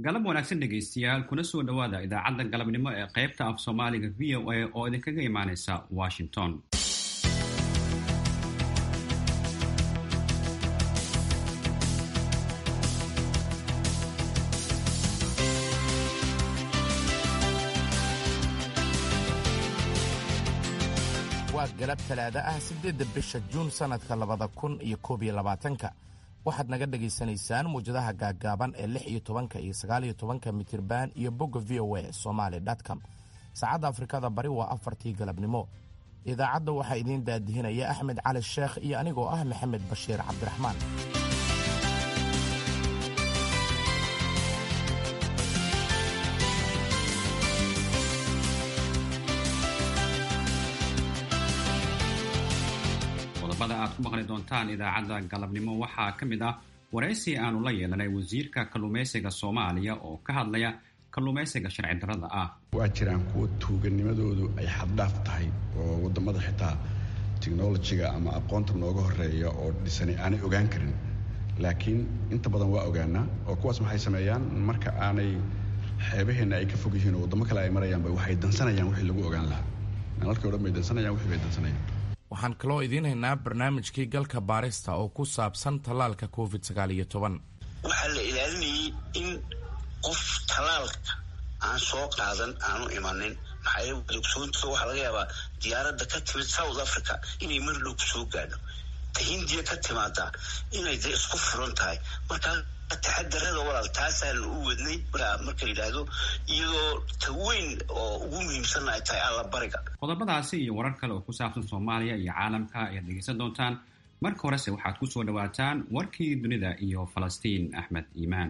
galab wanaagsan dhegaystayaal kuna soo dhowaada idaacadda galabnimo ee qaybta af soomaaliga v o a oo idinkaga imaanaysa washington waa galab talaada ah siddeedda bisha juun sannadka labada kun iyo koob iyo labaatanka waxaad naga dhagaysanaysaan muwjadaha gaaggaaban ee lix iyo tobanka iyo sagaal iyo tobanka mitirban iyo bogga v o a somaali com saacadda afrikada bari waa afartii galabnimo idaacadda waxaa idiin daadihinaya axmed cali sheekh iyo anigoo ah maxamed bashiir cabdiraxmaan qodobada aad ku maqli doontaan idaacadda galabnimo waxaa ka mid ah waraysi aanu la yeelanay wasiirka kalluumaysiga soomaaliya oo ka hadlaya kalluumaysiga sharci darrada ah waa jiraan kuwo tuuganimadoodu ay xaddhaaf tahay oo wadamada xitaa technolojiga ama aqoonta nooga horeeya oo dhisani aanay ogaan karin laakiin inta badan waa ogaanaa oo kuwaas maxay sameeyaan marka aanay xeebaheenna ay ka fog yihiin oo waddamo kale ay marayaanba waxay dansanayaan wixii lagu ogaan lahaa nalalkii o dhan bay dansanayaan wixii bay dansanayaan waxaan kaloo idiin haynaa barnaamijkii galka baarista oo ku saabsan tallaalka covid sagaal iyo toban waxaa la ilaalinayay in qof tallaalka aan soo qaadan aanu imanin maxaa ogsoonta waxaa laga yaabaa diyaaradda ka timid south africa inay mar dhow soo gaadho ta hindiya ka timaada inay de isku furan tahay markaa taxadarada walaal taasaanu u wadnay marka yidhaahdo iyadoo ta weyn oo ugu muhiimsan ay tahay allabariga qodobadaasi iyo warar kale oo ku saabsan soomaaliya iyo caalamka ayaad dhegaysan doontaan marka horese waxaad ku soo dhowaataan warkii dunida iyo falastiin axmed iimaan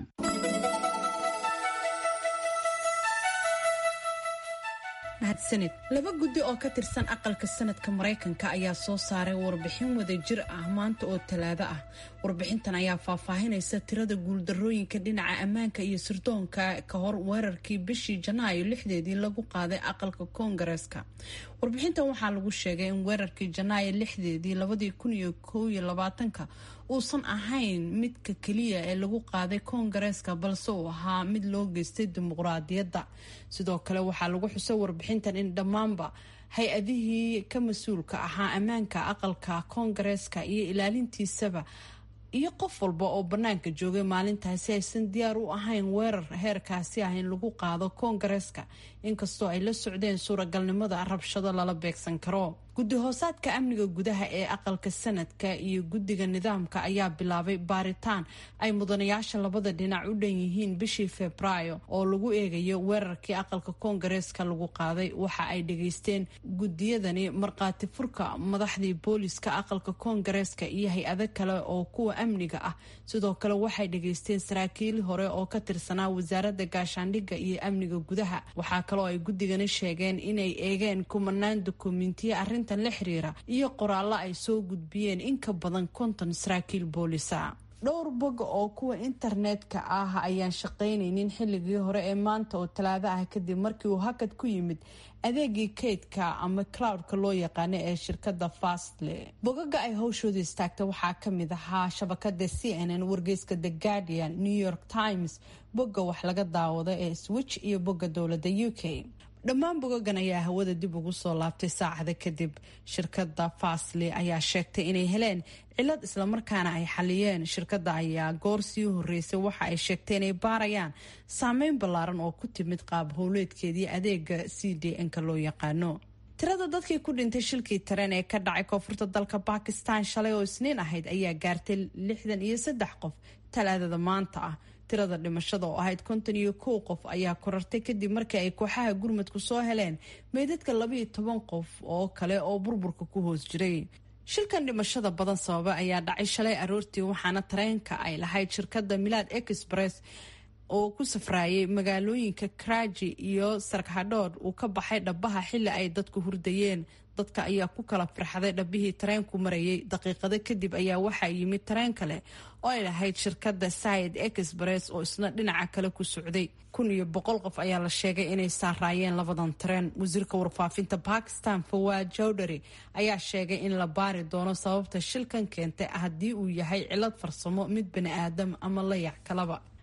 mahadsanid laba guddi oo ka tirsan aqalka sanadka maraykanka ayaa soo saaray warbixin wadajir ah maanta oo talaado ah warbixintan ayaa faahfaahinaysa tirada guuldarooyinka dhinaca ammaanka iyo sirdoonka ka hor weerarkii bishii janaayo lixdeedii lagu qaaday aqalka koongareeska warbixintan waxaa lagu sheegay in weerarkii janaayo lixdeedii labadii kun iyo kow iyo labaatanka uusan ahayn midka keliya ee lagu qaaday koongareeska balse uu ahaa mid loo geystay dimuqraadiyadda sidoo kale waxaa lagu xusay warbixintan in dhammaanba hay-adihii ka mas-uulka ahaa ammaanka aqalka koongareeska iyo ilaalintiisaba iyo qof walba oo bannaanka joogay maalintaasi aysan diyaar u ahayn weerar heerkaasi ah in lagu qaado koongareeska inkastoo ay la socdeen suuragalnimada rabshado lala beegsan karo guddi hoosaadka amniga gudaha ee aqalka sanadka iyo guddiga nidaamka ayaa bilaabay baaritaan ay mudanayaasha labada dhinac u dhan yihiin bishii febraayo oo lagu eegayo weerarkii aqalka koongareeska lagu qaaday waxa ay dhageysteen guddiyadani markhaati furka madaxdii booliska aqalka koongareeska iyo hay-ado kale oo kuwa amniga ah sidoo kale waxay dhageysteen saraakiil hore oo ka tirsanaa wasaaradda gaashaandhigga iyo amniga gudaha waxaa kaloo ay guddigani sheegeen inay eegeen kumanaan dukumentiya arrintan la xiriira iyo qoraallo ay soo gudbiyeen in ka badan konton saraakiil boolisa dhowr bog oo kuwa internetka ah ayaan shaqaynaynin xilligii hore ee maanta oo talaado ah kadib markii uu hakad ku yimid adeegii kaydka ama cloudka loo yaqaano ee shirkada fastle bogaga ay hawshooda istaagta waxaa kamid ahaa shabakada c n n wargeyska the guardian new york times bogga wax laga daawado ee switch iyo bogga dowladda u k dhammaan bogagan ayaa hawada dib ugu soo laabtay saacada kadib shirkada fasli ayaa sheegtay inay heleen cilad islamarkaana ay xaliyeen shirkada ayaa goor sii horeysay waxa ay sheegtay inay baarayaan saameyn ballaaran oo ku timid qaab howleedkeedii adeega c d n-ka loo yaqaano tirada dadkii ku dhintay shilkii tareen ee ka dhacay koonfurta dalka bakistan shalay oo isniin ahayd ayaa gaartay lixdan iyo saddex qof talaadada maanta ah tirada dhimashada oo ahayd konton iyo kow qof ayaa korartay kadib markii ay kooxaha gurmadku soo heleen meydadka labaiyo toban qof oo kale oo burburka ku hoos jiray shilkan dhimashada badan sababa ayaa dhacay shalay aroortii waxaana tareenka ay lahayd shirkada milaad express oo ku safraayay magaalooyinka karaji iyo sarkhadhood uu ka baxay dhabaha xili ay dadku hurdayeen dadka ayaa ku kala firxaday dhabihii tareenku marayay daqiiqado kadib ayaa waxaa yimid tareen kale oo ay lahayd shirkada sayid express oo isna dhinaca kale ku socday kun iyo boqol qof ayaa la sheegay inay saaraayeen labadan tareen wasiirka warfaafinta bakistan fawaad jowdhary ayaa sheegay in la baari doono sababta shilkan keentay haddii uu yahay cilad farsamo mid bani aadam ama layac kalaba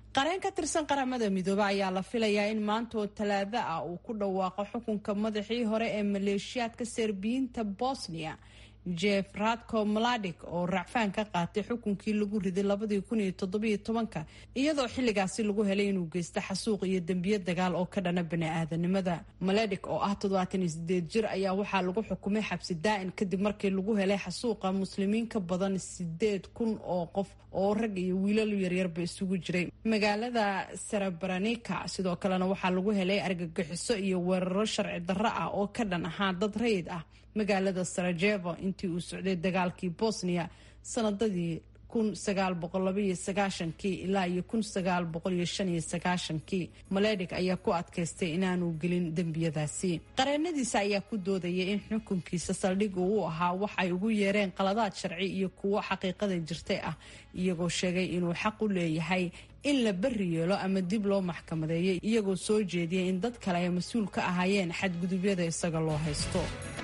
qareen ka tirsan qaramada midoobe ayaa la filayaa in maanta oo talaado ah uu ku dhawaaqo xukunka madaxii hore ee maleeshiyaadka serbiyiinta bosnia jeff radko maladik oo racfaan ka qaatay xukunkii lagu riday labadii kun iyo toddobiyo tobanka iyadoo xilligaasi lagu helay inuu geysto xasuuq iyo dembiyo dagaal oo ka dhana bani-aadanimada maladik oo ah toddobaatan iyo sideed jir ayaa waxaa lagu xukumay xabsi daa-in kadib markii lagu helay xasuuqa muslimiin ka badan sideed kun oo qof oo rag iyo wiilal yaryarba isugu jiray magaalada sarabranika sidoo kalena waxaa lagu helay argagixiso iyo weeraro sharci darro ah oo ka dhan ahaa dad rayid ah magaalada sarajevo intii uu socday dagaalkii bosnia sanadadii kun sagaal boqol labaiyo sagaashankii ilaa iyo kun sagaal boqol iyo shan iyo sagaashankii maledik ayaa ku adkaystay inaanu gelin dembiyadaasi qareenadiisa ayaa ku doodayay in xukunkiisa saldhiga uu ahaa wax ay ugu yeereen qaladaad sharci iyo kuwo xaqiiqada jirtay ah iyagoo sheegay inuu xaq u leeyahay in la beri yeelo ama dib loo maxkamadeeyo iyagoo soo jeediyay in dad kale ay mas-uul ka ahaayeen xadgudubyada isaga loo haysto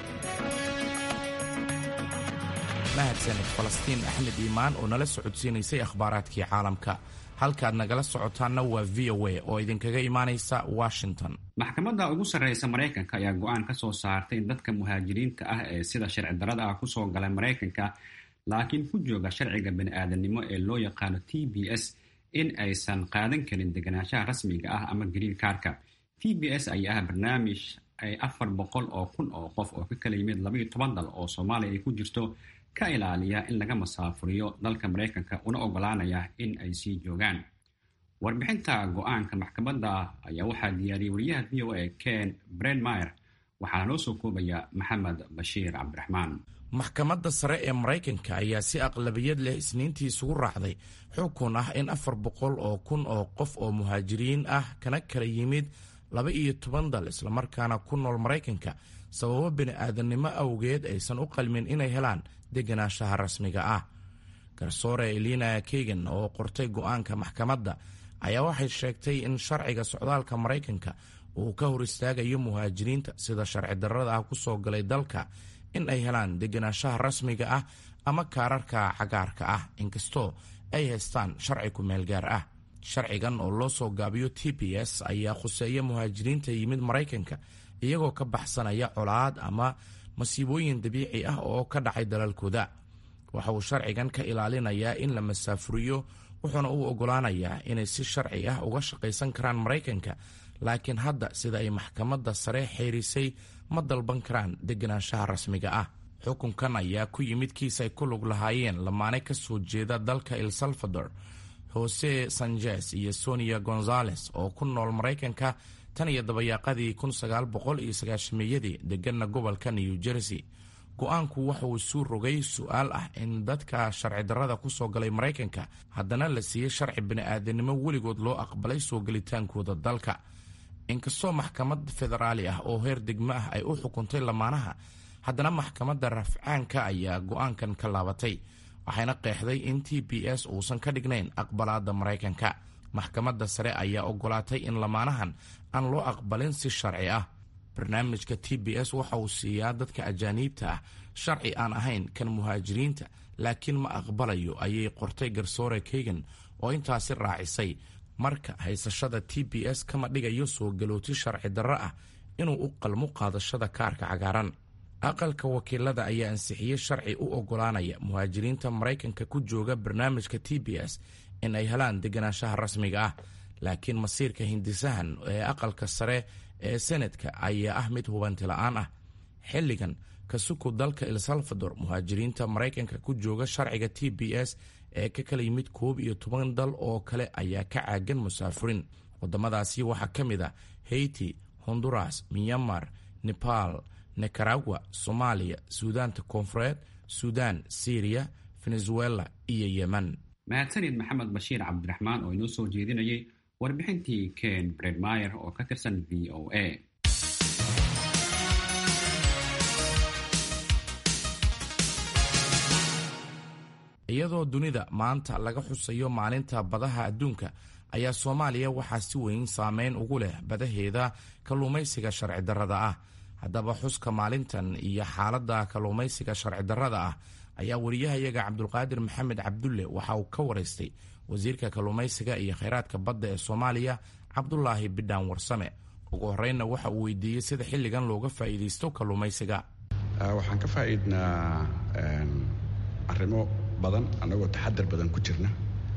mahadsaned falastiin axmed iimaan oo nala socodsiinaysay akhbaaraadkii caalamka halkaad nagala socotaanna waa v o a oo idinkaga imaanaysa washington maxkamadda ugu sarreysa maraykanka ayaa go-aan ka soo saartay in dadka muhaajiriinta ah ee sida sharci darrada ah kusoo galay maraykanka laakiin ku jooga sharciga bani-aadanimo ee loo yaqaano t b s in aysan qaadan karin deganaanshaha rasmiga ah ama green kaarka t b s ayaa ah barnaamij ay afar boqol oo kun oo qof oo ka kala yimid labaiyo toban dal oo soomaaliya ay ku jirto ka ilaaliya in laga masaafuriyo dalka maraykanka una ogolaanaya in ay sii joogaan warbixinta go-aanka maxkamadda ayaa waxaa diyaariyey wariyaha v o a ken brenmeyer waxaana noo soo koobaya maxamed bashiir cabdiraxmaan maxkamadda sare ee maraykanka ayaa si aqlabiyad leh isniintii isugu raacday xukun ah in afar boqol oo kun oo qof oo muhaajiriin ah kana kala yimid laba iyo toban dal islamarkaana ku nool maraykanka sababo bini-aadannimo awgeed aysan u qalmin inay helaan deganaanshaha rasmiga ah garsoore elina kegan oo qortay go-aanka maxkamadda ayaa waxay sheegtay in sharciga socdaalka maraykanka uu ka hor istaagayo muhaajiriinta sida sharci darrada ah kusoo galay dalka in ay helaan deganaanshaha rasmiga ah ama kaararka cagaarka ah inkastoo ay haystaan sharci ku-meel gaar ah sharcigan oo loo soo gaabiyo t b s ayaa khuseeya muhaajiriinta yimid maraykanka iyagoo ka baxsanaya colaad ama masiibooyin dabiici ah oo ka dhacay dalalkooda waxa uu sharcigan ka ilaalinayaa in la masaafuriyo wuxuuna u ogolaanayaa inay si sharci ah uga shaqaysan karaan maraykanka laakiin hadda sida ay maxkamadda sare xeerisay ma dalban karaan deganaanshaha rasmiga ah xukunkan ayaa ku yimid kiis ay ku lug lahaayeen lamaane ka soo jeeda dalka el salvador jose sanjes iyo sonia gonzales oo ku nool maraykanka tan iyo dabayaaqadii kun sagaal boqol iyo sagaashameeyadii deganna gobolka new jersey go-aanku waxa uu suu rogay su-aal ah in dadka sharci darrada kusoo galay maraykanka haddana la siiyey sharci bini-aadanimo weligood loo aqbalay soo gelitaankooda dalka inkastoo maxkamad federaali ah oo heer degmo ah ay u xukuntay lamaanaha haddana maxkamadda rafcaanka ayaa go-aankan ka laabatay waxayna qeexday in t b s uusan ka dhignayn aqbalaadda maraykanka maxkamadda sare ayaa ogolaatay in lamaanahan aan loo aqbalin si sharci ah barnaamijka t b s waxa uu siiyaa dadka ajaaniibta ah sharci aan ahayn kan muhaajiriinta laakiin ma aqbalayo ayay qortay garsoore kegan oo intaasi raacisay marka haysashada t b s kama dhigayo soo galooti sharci darro ah inuu u qalmo qaadashada kaarka cagaaran aqalka wakiilada ayaa ansixiyey sharci u ogolaanaya muhaajiriinta maraykanka ku jooga barnaamijka t b s in ay helaan deganaanshaha rasmiga ah laakiin masiirka hindisahan ee aqalka sare ee senadka ayaa ah mid hubanti la-aan ah xilligan kasuku dalka el salvador muhaajiriinta maraykanka ku jooga sharciga t b s ee ka kala yimid koob iyo toban dal oo kale ayaa ka caagan musaafurin wadamadaasi waxaa ka mid ah haiti honduras myanmar nepal nicaragua soomaaliya suudaanta koonfureed suudaan syriya venezuela iyo yemen mahadsanid maxamed bashiir cabdiraxmaan oo inoo soo jeedinayay warbixintii ken bredmeyer oo ka tirsan v o a iyadoo dunida maanta laga xusayo maalinta badaha adduunka ayaa soomaaliya waxaa si weyn saameyn ugu leh badaheeda kalluumaysiga sharci darrada ah haddaba xuska maalintan iyo xaaladda kalluumaysiga sharci darrada ah ayaa wariyahayaga cabdulqaadir maxamed cabdulle waxa uu ka waraystay wasiirka kalluumaysiga iyo khayraadka badda ee soomaaliya cabdulaahi bidhaan warsame ugu horreynna waxa uu weydiiyey sida xilligan looga faa'iidaysto kalluumaysiga waxaan ka faa'iidnaa arrimo badan annagoo taxadar badan ku jirna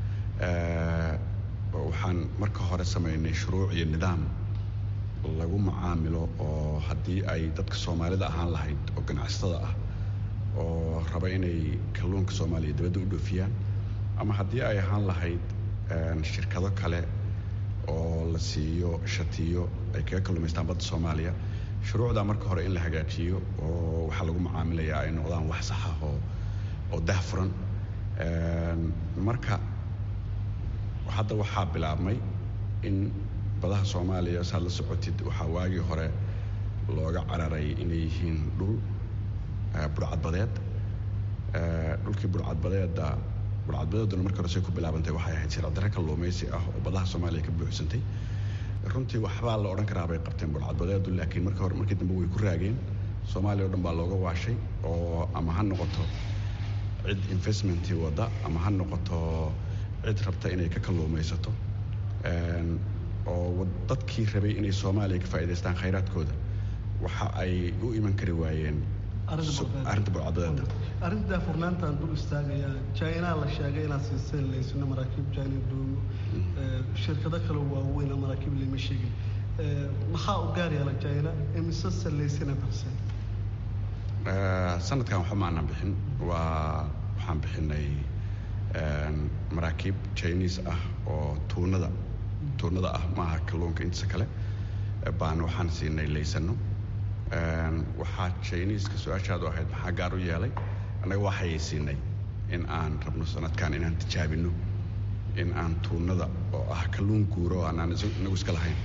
waxaan marka hore samaynay shuruuc iyo nidaam lagu macaamilo oo haddii ay dadka soomaalida ahaan lahayd oo ganacsatada ah oo raba inay kalluunka soomaaliya dibadda u dhoofiyaan ama haddii ay ahaan lahayd shirkado kale oo la siiyo shatiyo ay kaga kalluumaystaan badda soomaaliya shuruucdaa marka hore in la hagaajiyo oo waxaa lagu macaamilayaa ay noqdaan wax saxa oo oo dahfuran marka hadda waxaa bilaabmay in badaha soomaaliya saad la socotid waxaa waagii hore looga cararay inay yihiin dhul burcadbadeed dhulkii burcadbadeeda burcadbadeeduna markii hore say ku bilaabantay waxay ahayd sircdare kalluumaysi ah oo badaha soomaaliya ka buuxsantay runtii waxbaa la odhan karaa bay qabteen burcadbadeedu laakiin markii hore markii dambe way ku raageen soomaaliya o dhan baa looga waashay oo ama ha noqoto cid investmentii wadda ama ha noqoto cid rabta inay ka kalluumaysato oo dadkii rabay inay soomaaliya ka faa'idaystaan khayraadkooda waxa ay u iman kari waayeen arrinta burcadbadeeda arrinta daafurnaantaan dul istaagayaa jina la sheegay inaad siiseen laysino maraakiib jina doomo shirkado kale waaweyn oo maraakiib lama sheegin maxaa u gaar yaala jina imise salaysana baxseen sanadkan waxba maanan bixin waa waxaan bixinay maraakiib chinese ah oo tuunada tuunada ah maaha kalluunka intiisa kale baan waxaan siinay laysano waxaa chineska su-aashaadu ahayd maxaa gaar u yeelay annaga waxayay siinay in aan rabno sanadkan inaan tijaabino in aan tuunada oo ah kalluun guuro oo aanaan inagu iska lahayn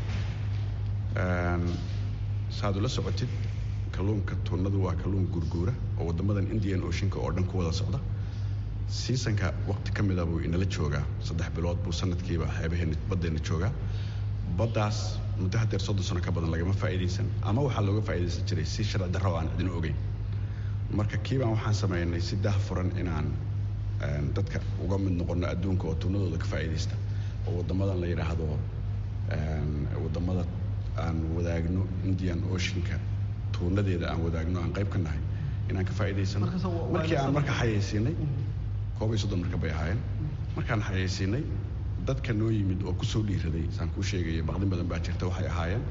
saad ula socotid kalluunka tuunadu waa kalluun guurguura oo waddamadan indian oceanka oo dhan ku wada socda siisanka waqti ka mida buu inala joogaa saddex bilood buu sanadkiiba xeebaheenna baddeenna joogaa baddaas muddo hadeer soddon sano ka badan lagama faa'iidaysan ama waxaa looga faa'iidaysan jiray si sharci darro oo aan cidina ogeyn marka kiibaan waxaan samaynay si dah furan inaan dadka uga mid noqono adduunka oo tuunadooda ka faa'iidaysta oo waddamadan la yidhaahdo waddamada aan wadaagno indian oceanka tuunadeeda aan wadaagno aan qayb ka nahay inaan ka faa'iidaysano markii aan marka xayaysiinay koob iyo soddon marka bay ahaayeen markaan xayaysiinay dadka noo yimid oo kusoo dhiiraday saan kuu sheegaya baqdin badan baa jirta waxay ahaayeen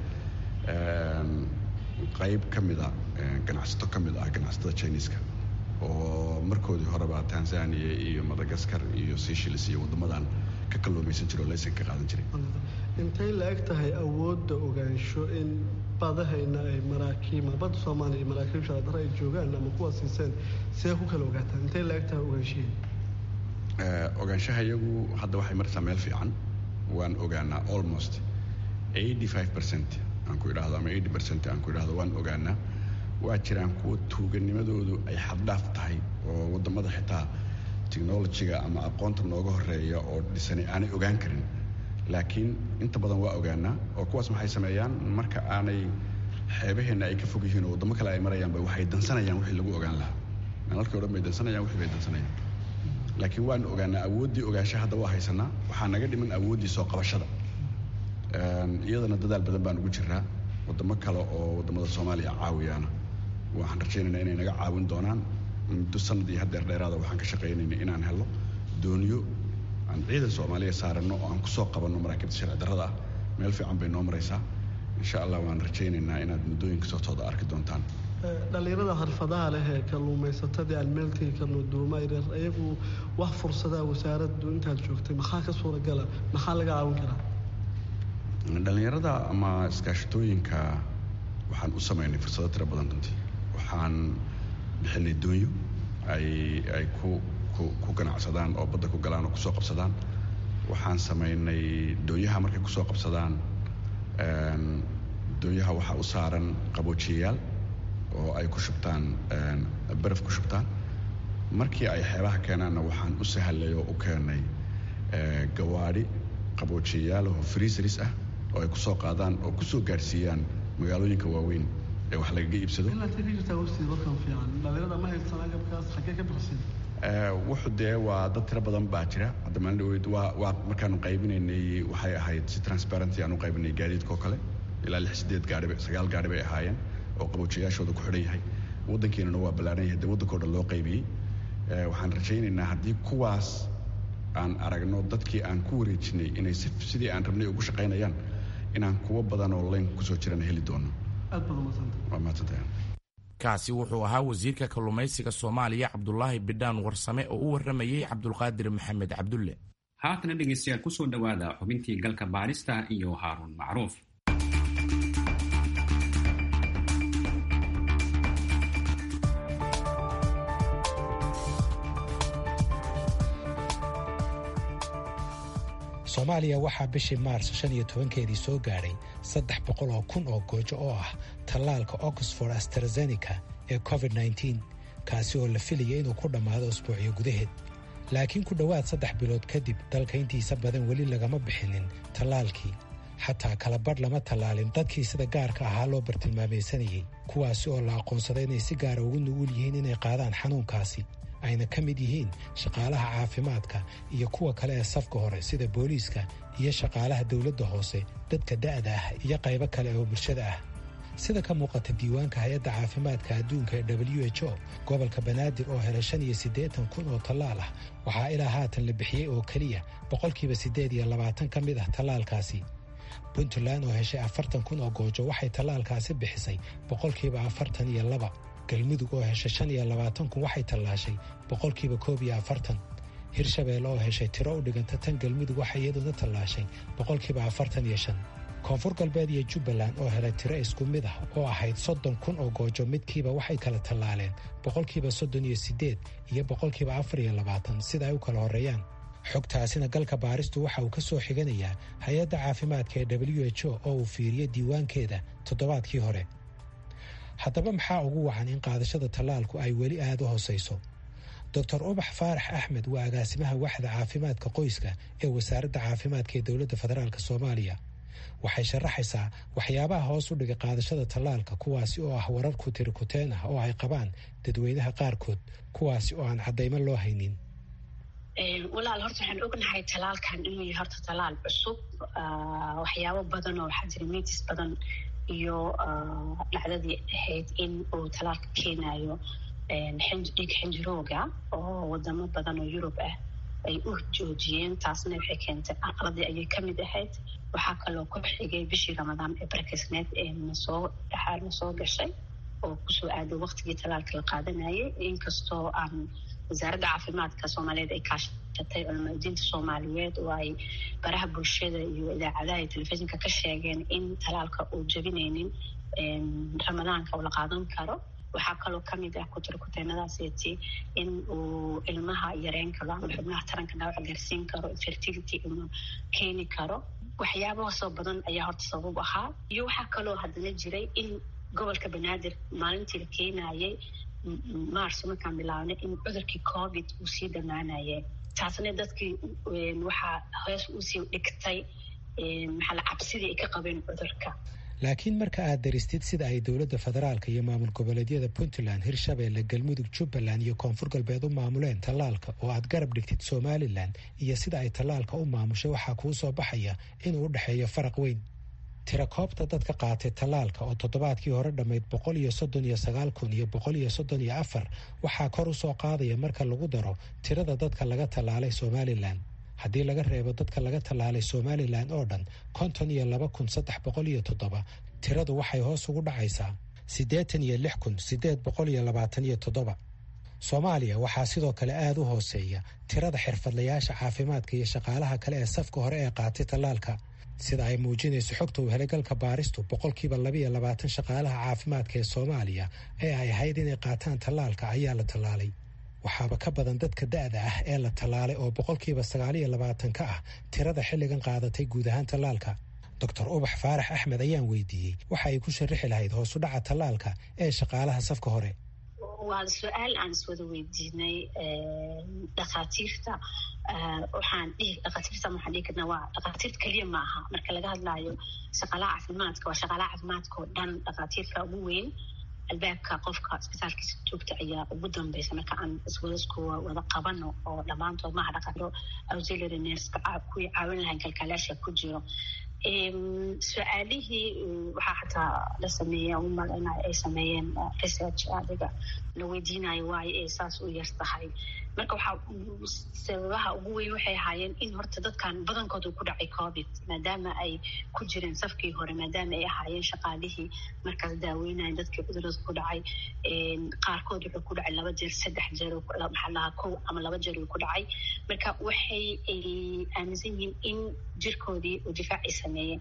qayb ka mida ganacsato ka mid ah ganacsatada chineska oo markoodii horeba tanzania iyo madagaskar iyo seychelles iyo waddamadan ka kalluumaysan jira oo laysan ka qaadan jiray intay la eg tahay awoodda ogaansho in badahayna ay maraakiima badda soomaaliya iyo maraakiib sharadare ay joogaan ama kuwa siiseen see ku kala ogaataan intay la eg tahay ogaanshihiin ogaanshaha iyagu hadda waxay maraysaa meel fiican waan ogaanaa almost eighty five percent aan ku idhaahdo ama eighty percent aan ku idhaahdo waan ogaanaa waa jiraan kuwa tuuganimadoodu ay xaddhaaf tahay oo waddamada xitaa technologiga ama aqoonta nooga horeeya oo dhisani aanay ogaan karin laakiin inta badan waa ogaanaa oo kuwaas maxay sameeyaan marka aanay xeebaheenna ay ka fog yihiin oo waddamo kale ay marayaanba waxay dansanayaan wixii lagu ogaan lahaa nalalkii o dhan bay dansanayaan wixii bay dansanayaan laakiin waan ogaanaa awooddii ogaansha hadda waa haysanaa waxaa naga dhiman awooddii soo qabashada iyadana dadaal badan baan ugu jiraa waddamo kale oo waddamada soomaaliya caawiyaana waxaan rajaynaynaa inay naga caawin doonaan muddo sanadii haddeer dheeraada waxaan ka shaqaynayna inaan helo dooniyo aan ciidan soomaaliya saaranno oo aan kusoo qabanno maraakiibta sharci darrada ah meel fiican bay noo maraysaa insha allah waan rajaynaynaa inaad muddooyinka sootooda arki doontaan dhallinyarada xirfadaha leh ee kalluumaysatadii aan meel tegi karno duuma yaryar iyagu wax fursadaa wasaaraddu intaad joogtay maxaa ka suuragala maxaa laga caawin karaa dhallinyarada ama iskaashatooyinka waxaan u samaynay fursado tiro badan runtii waxaan bixinay doonyo ay ay ku ku ku ganacsadaan oo badda ku galaan oo kusoo qabsadaan waxaan samaynay doonyaha markay kusoo qabsadaan doonyaha waxaa u saaran qaboojiyayaal oo ay ku shubtaan baraf ku shubtaan markii ay xeebaha keenaanna waxaan u sahlay oo u keenay gawaadhi qaboojiyayaal oo freezeris ah oo ay kusoo qaadaan oo kusoo gaadhsiiyaan magaalooyinka waaweyn ee wax lagaga iibsado wuxuu dee waa dad tiro badan baa jira hadda maalin dhaweyd waa waa markaanu qaybinaynay waxay ahayd si transparency aan u qaybinay gaadiidka oo kale ilaa lix sideed gaari sagaal gaari bay ahaayeen oo qaboojiyaashooda ku xidhan yahay waddankeenana waa ballaaran yahay dee waddankao dhan loo qaybiyey waxaan rajaynaynaa haddii kuwaas aan aragno dadkii aan ku wareejinay inay sidii aan rabnay ugu shaqaynayaan inaan kuwo badan oo leyn kusoo jirana heli doono waa mahadsantahay kaasi wuxuu ahaa wasiirka kalluumaysiga soomaaliya cabdulaahi bidhaan warsame oo u warramayey cabdulqaadir maxamed cabdulle haatana dhegaystayaal kusoo dhowaada xubintii galka baarista iyo haaruun macruuf soomaaliya waxaa bishii maars shan iyo tobankeedii soo gaadhay saddex boqol oo kun oo goojo oo ah tallaalka oxford astrazeneca ee covid nneteen kaasi oo la filaya inuu ku dhammaado usbuucyo gudaheed laakiin ku dhowaad saddex bilood kadib dalka intiisa badan weli lagama bixinin tallaalkii xataa kala badh lama tallaalin dadkii sida gaarka ahaa loo bartilmaamaysanayey kuwaasi oo la aqoonsaday inay si gaara ugu nu'uul yihiin inay qaadaan xanuunkaasi ayna ka mid yihiin shaqaalaha caafimaadka iyo kuwa kale ee safka hore sida booliiska iyo shaqaalaha dowladda hoose dadka da'da ah iyo qaybo kale oo bulshada ah sida ka muuqata diiwaanka hay-adda caafimaadka adduunka ee w h o gobolka banaadir oo helay shan iyo siddeetan kun oo tallaal ah waxaa ilaa haatan la bixiyey oo keliya boqolkiiba siddeed iyo labaatan ka mid ah tallaalkaasi puntland oo heshay afartan kun oo goojo waxay tallaalkaasi bixisay boqolkiiba afartan iyo laba galmudug oo heshay shan iyo labaatan kun waxay tallaashay boqolkiiba koob iyo afartan hirshabeelle oo heshay tiro u dhiganta tan galmudug waxay iyaduna tallaashay boqolkiiba afartan iyo shan koonfur galbeed iyo jubbaland oo helay tiro isku mid ah oo ahayd soddon kun oo goojo midkiiba waxay kala tallaaleen boqolkiiba soddon iyo siddeed iyo boqolkiiba afar iyo labaatan sida ay u kala horreeyaan xogtaasina galka baaristu waxa uu ka soo xiganayaa hay-adda caafimaadka ee w h o oo uu fiiriyey diiwaankeeda toddobaadkii hore haddaba maxaa ugu wacan in qaadashada tallaalku ay weli aada u hoosayso doctor ubax faarax axmed waa agaasimaha waxda caafimaadka qoyska ee wasaaradda caafimaadka ee dowladda federaalk soomaaliya waxay sharaxaysaa waxyaabaha hoos u dhigay qaadashada tallaalka kuwaasi oo ah warar kutirikuteen ah oo ay qabaan dadweynaha qaarkood kuwaasi oo aan caddaymo loo haynin walaal horta waxaan ognahay talaalkan inuu yahay horta talaal cusub waxyaabo badan oo waxaa jira mitis badan iyo dhacdadii ahayd in uu talaalka keenayo dhiig xinjirooga oo wadamo badan oo yurub ah ay u joojiyeen taasna waxay keentay caqladii ayay kamid ahayd waxaa kaloo ku xigay bishii ramadaan ee barkisneed ee nasoo dhaxaal nasoo gashay oo kusoo aaday waqtigii talaalka la qaadanayay inkastoo aan wasaaradda caafimaadka soomaaliyeed ay kaashatay culamaadiinta soomaaliyeed oo ay baraha bulshada iyo idaacadaha iyo telefishinka ka sheegeen in talaalka uu jabinaynin ramadaanka uu la qaadan karo waxaa kaloo kamid ah kutirkuteenadaaseti in uu ilmaha yareen karo ama xubnaha taranka dhaawac gaarsiin karo fertility inuu keeni karo waxyaabahaasoo badan ayaa horta sabab ahaa iyo waxaa kaloo haddana jiray in gobolka banaadir maalintii la keenayay mars markaan bilaabnay in cudurkii covid uu sii dhammaanayay taasna dadkii waxaa hoos usii dhigtay maxaa cabsidii ay ka qabeen cudurka laakiin marka aad daristid sida ay dowladda federaalka iyo maamul goboleedyada puntland hirshabeelle galmudug jubbaland iyo koonfur galbeed u maamuleen tallaalka oo aad garab dhigtid somalilan iyo sida ay tallaalka u maamushay waxaa kuu soo baxaya inuu u dhexeeyo faraq weyn tirakoobta dadka qaatay tallaalka oo toddobaadkii hore dhammayd boqol iyo soddon iyo sagaal kun iyo boqol iyo soddon iyo afar waxaa kor u soo qaadaya marka lagu daro tirada dadka laga tallaalay somalilan haddii laga reebo dadka laga tallaalay somalilan oo dhan konton iyo laba kun saddex boqol iyo toddoba tiradu waxay hoos ugu dhacaysaa siddeetan iyo lix kun siddeed boqol iyo labaatan iyo toddoba soomaaliya waxaa sidoo kale aada u hooseeya tirada xirfadlayaasha caafimaadka iyo shaqaalaha kale ee safka hore ee qaatay tallaalka sida ay muujinayso xogta uu helay galka baaristu boqolkiiba labaiyo labaatan shaqaalaha caafimaadka ee soomaaliya ee ay ahayd inay qaataan tallaalka ayaa la tallaalay waxaaba ka badan dadka da'da ah ee la tallaalay oo boqolkiiba sagaaliyo labaatan ka ah tirada xilligan qaadatay guud ahaan tallaalka doctor ubax faarax axmed ayaan weydiiyey waxa ay ku sharixi lahayd hoos u dhaca tallaalka ee shaqaalaha safka hore waa su-aal aan iswada weydiinay dhakhaatiirta waxaan dhihi dhakhaatiirta waxaan dhihi karnaa waa dhakhaatiirta keliya maaha marka laga hadlaayo shaqaalaha caafimaadka waa shaqaalaha caafimaadka oo dhan dhakhaatiirka ugu weyn albaabka qofka isbitaalkiisa joogta ayaa ugu dambeysa marka aan iswadaskuwa wada qabano oo dhammaantood maha dhaqano auxiliary nerska kuwii caawin lahayn kalkaalaasha ku jiro su-aalihii waxaa xataa la sameeya umaleyna ay sameeyeen research adiga la weydiinayo waayo ay saas u yar tahay marka waxaa sababaha ugu weyn waxay ahaayeen in horta dadkan badankooda ku dhacay covid maadaama ay ku jireen safkii hore maadaama ay ahaayeen shaqaalihii markaas daaweynayan dadkii cudurada ku dhacay qaarkood wuxuu ku dhacay laba jeer saddex jeer maxaa lahaa kow ama laba jeer uu ku dhacay marka waxay aaminsan yihiin in jirkoodii uu difaac ay sameeyeen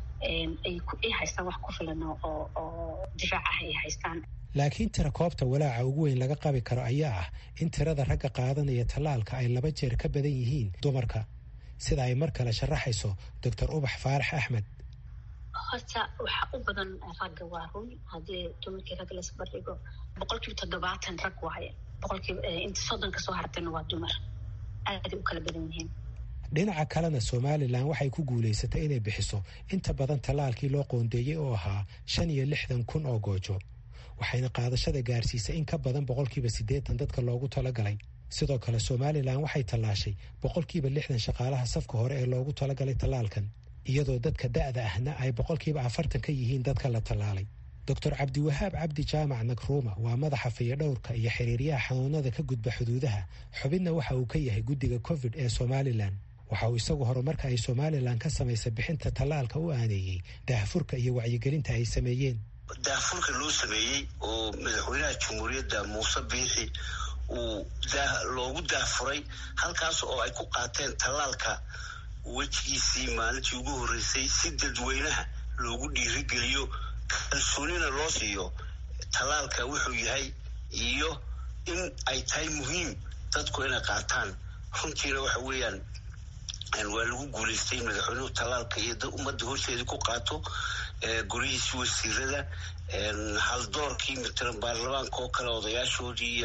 ay haystaan wax ku filan oo oo difaac ah ay haystaan laakiin tira koobta walaaca ugu weyn laga qabi karo ayaa ah in tirada ragga qaadanaya tallaalka ay laba jeer ka badan yihiin dumarka sida ay mar kale sharaxayso doctor ubax faarax axmed horta waxaa u badan ragga waa run haddii dumarkii ragga laisbardhigo boqolkiiba toddobaatan rag waaye boqolkiiba inta soddon kasoo hartayna waa dumar aaday u kala badan yihiin dhinaca kalena somalilan waxay ku guulaysatay inay bixiso inta badan tallaalkii loo qoondeeyey oo ahaa shan iyo lixdan kun oo goojo waxayna qaadashada gaarsiisay in ka badan boqolkiiba siddeetan dadka loogu talagalay sidoo kale somalilan waxay tallaashay boqolkiiba lixdan shaqaalaha safka hore ee loogu talagalay tallaalkan iyadoo dadka da'da ahna ay boqolkiiba afartan ka yihiin dadka la tallaalay doctor cabdiwahaab cabdi jaamac nakruuma waa madaxa fayadhowrka iyo xiriiryaha xanuunada ka gudba xuduudaha xubinna waxa uu ka yahay guddiga covid ee somalilan waxa uu isagu horumarka ay somalilan ka samaysay bixinta tallaalka u aaneeyey daahfurka iyo wacyigelinta ay sameeyeen daahfurka loo sameeyey oo madaxweynaha jamhuuriyadda muuse biixi uu loogu daahfuray halkaas oo ay ku qaateen tallaalka wejigiisii maalintii ugu horreysay si dadweynaha loogu dhiirigeliyo kalsoonina loo siiyo tallaalka wuxuu yahay iyo in ay tahay muhiim dadku inay qaataan runtiina waxa weeyaan waa lagu guulaystay madaxweynuhu tallaalka iyo ummadda horteedii ku qaato guryihiisi wasiirada haldoorkii matalan baarlamaanka oo kale odayaashoodii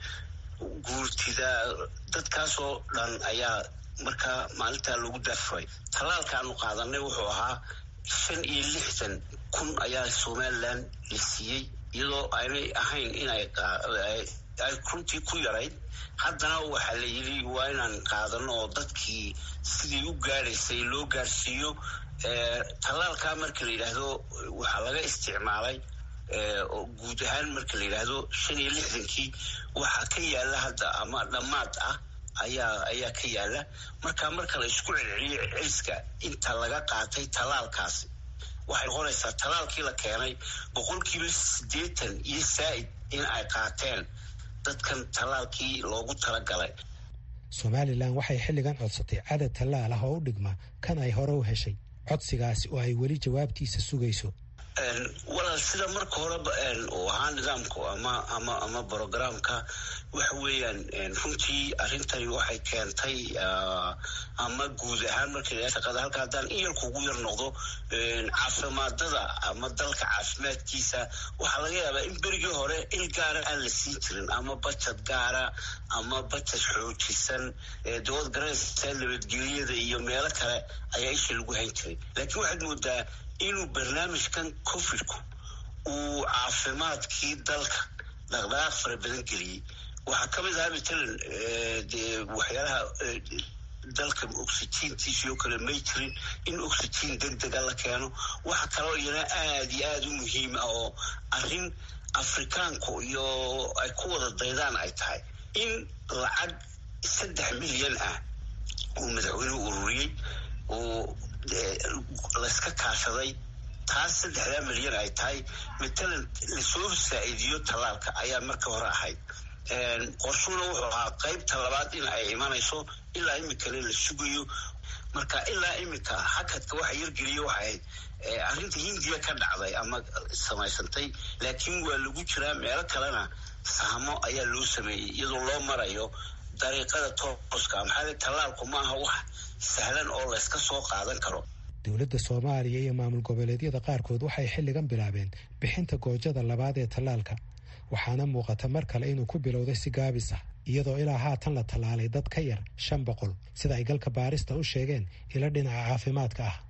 guurtida dadkaasoo dhan ayaa markaa maalintaa loogu daafuray tallaalka aanu qaadanay wuxuu ahaa shan iyo lixdan kun ayaa somalilan la siiyey iyadoo aynay ahayn inay ay runtii ku yarayd haddana waxaa la yidhi waa inaan qaadano oo dadkii sidii u gaadhaysay loo gaadhsiiyo tallaalkaa marka la yidhaahdo waxaa laga isticmaalay guud ahaan marka la yidhaahdo shan iyo lixdankii waxaa ka yaala hadda ama dhammaad ah ayaa ayaa ka yaala marka marka la isku celceliyo celiska inta laga qaatay tallaalkaasi waxay noqonaysaa tallaalkii la keenay boqolkiiba siddeetan iyo saa'id in ay qaateen dadkan tallaalkii loogu talagalay somalilan waxay xilligan codsatay cadad tallaal ah oo u dhigma kan ay hore u heshay codsigaasi oo ay weli jawaabtiisa sugayso walaal sida marka horeba uu ahaa nidaamku ama ama ama brogramka waxa weeyaan runtii arrintani waxay keentay ama guud ahaan marka shaqada halka haddaan in yarku ugu yar noqdo caafimaadada ama dalka caafimaadkiisa waxaa laga yaabaa in berigii hore il gaara aan la siin jirin ama bajad gaara ama bajad xoojisan dowad garanaysa nabadgelyada iyo meelo kale ayaa isha lagu hayn jiray laakiin waxaad moodaa inuu barnaamijkan covidku uu caafimaadkii dalka dhaqdhaqaaq fara badan geliyey waxaa ka mid ahaa matalan dee waxyaalaha dalka oxygiintiisii oo kale may jirin in oxygiin deg dega la keeno waxa kaloo iyana aada iyo aada u muhiim ah oo arrin afrikaanku iyo ay ku wada daydaan ay tahay in lacag saddex milyan ah uu madaxweynuhu ururiyey oo layska kaashaday taas saddexdaa milyan ay tahay matalan lasoo saa'iidiyo tallaalka ayaa marka hore ahayd qorshuhuna wuxuu ahaa qaybta labaad in ay imanayso ilaa iminkale la sugayo marka ilaa iminka hakadka waxa yargeliya waxay ahayd arrinta hindiya ka dhacday ama samaysantay laakiin waa lagu jiraa meelo kalena sahmo ayaa loo sameeyey iyadoo loo marayo dariiqada tooska maxaa tallaalku ma aha wax sahlan oo layska soo qaadan karo dowladda soomaaliya iyo maamul goboleedyada qaarkood waxay xilligan bilaabeen bixinta goojada labaad ee tallaalka waxaana muuqata mar kale inuu ku bilowday si gaabis ah iyadoo ilaa haatan la tallaalay dad ka yar shan boqol sida ay galka baarista u sheegeen ilo dhinaca caafimaadka ah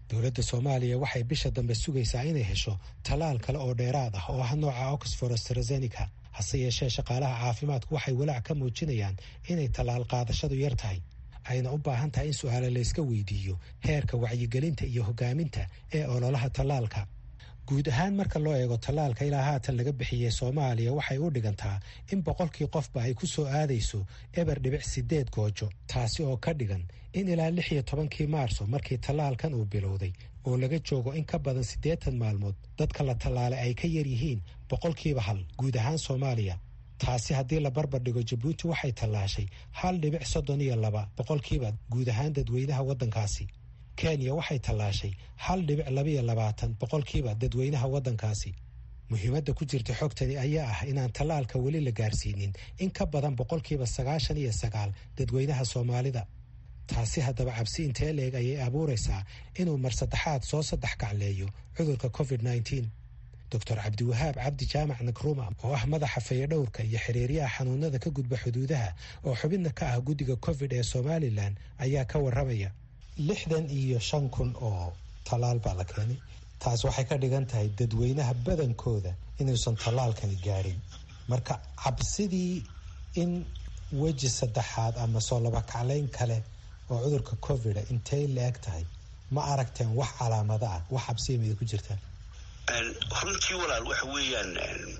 dowladda soomaaliya waxay bisha dambe sugaysaa inay hesho tallaal kale oo dheeraad ah oo ah nooca oxford astrazeneca hase yeeshee shaqaalaha caafimaadku waxay walaac ka muujinayaan inay tallaal qaadashadu yar tahay ayna u baahan tahay in su-aale layska weydiiyo heerka wacyigelinta iyo hogaaminta ee ololaha tallaalka guud ahaan marka loo eego tallaalka ilaa haatan laga bixiyey soomaaliya waxay u dhigantaa in boqolkii qofba ay ku soo aadayso eber dhibic sideed goojo taasi oo ka dhigan in ilaa lix iyo tobankii maarso markii tallaalkan uu bilowday oo laga joogo in ka badan siddeetan maalmood dadka la tallaalay ay ka yar yihiin boqolkiiba hal guud ahaan soomaaliya taasi haddii la barbar dhigo jabuuti waxay tallaashay hal dhibic soddon iyo laba boqolkiiba guud ahaan dadweynaha waddankaasi kenya waxay tallaashay hal dhibic labaiyo labaatan boqolkiiba dadweynaha waddankaasi muhiimadda ku jirta xogtani ayaa ah inaan tallaalka weli la gaarsiinin in ka badan boqolkiiba sagaashan iyo sagaal dadweynaha soomaalida taasi haddaba cabsi intee leeg ayay abuuraysaa inuu mar saddexaad soo saddex gacleeyo cudurka covid nneteen doctor cabdiwahaab cabdi jaamac nakruma oo ah madaxa fayadhowrka iyo xiriiryaha xanuunada ka gudba xuduudaha oo xubidna ka ah guddiga covid ee somalilan ayaa ka warramaya lixdan iyo shan kun oo tallaal baa la keenay taas waxay ka dhigan tahay dadweynaha badankooda inuusan tallaalkani gaadhin marka cabsidii in weji saddexaad ama soo labakaclayn kale oo cudurka covida intay la-eg tahay ma aragteen wax calaamado ah wax cabsiya mida ku jirtaan runtii walaal waxa weeyaan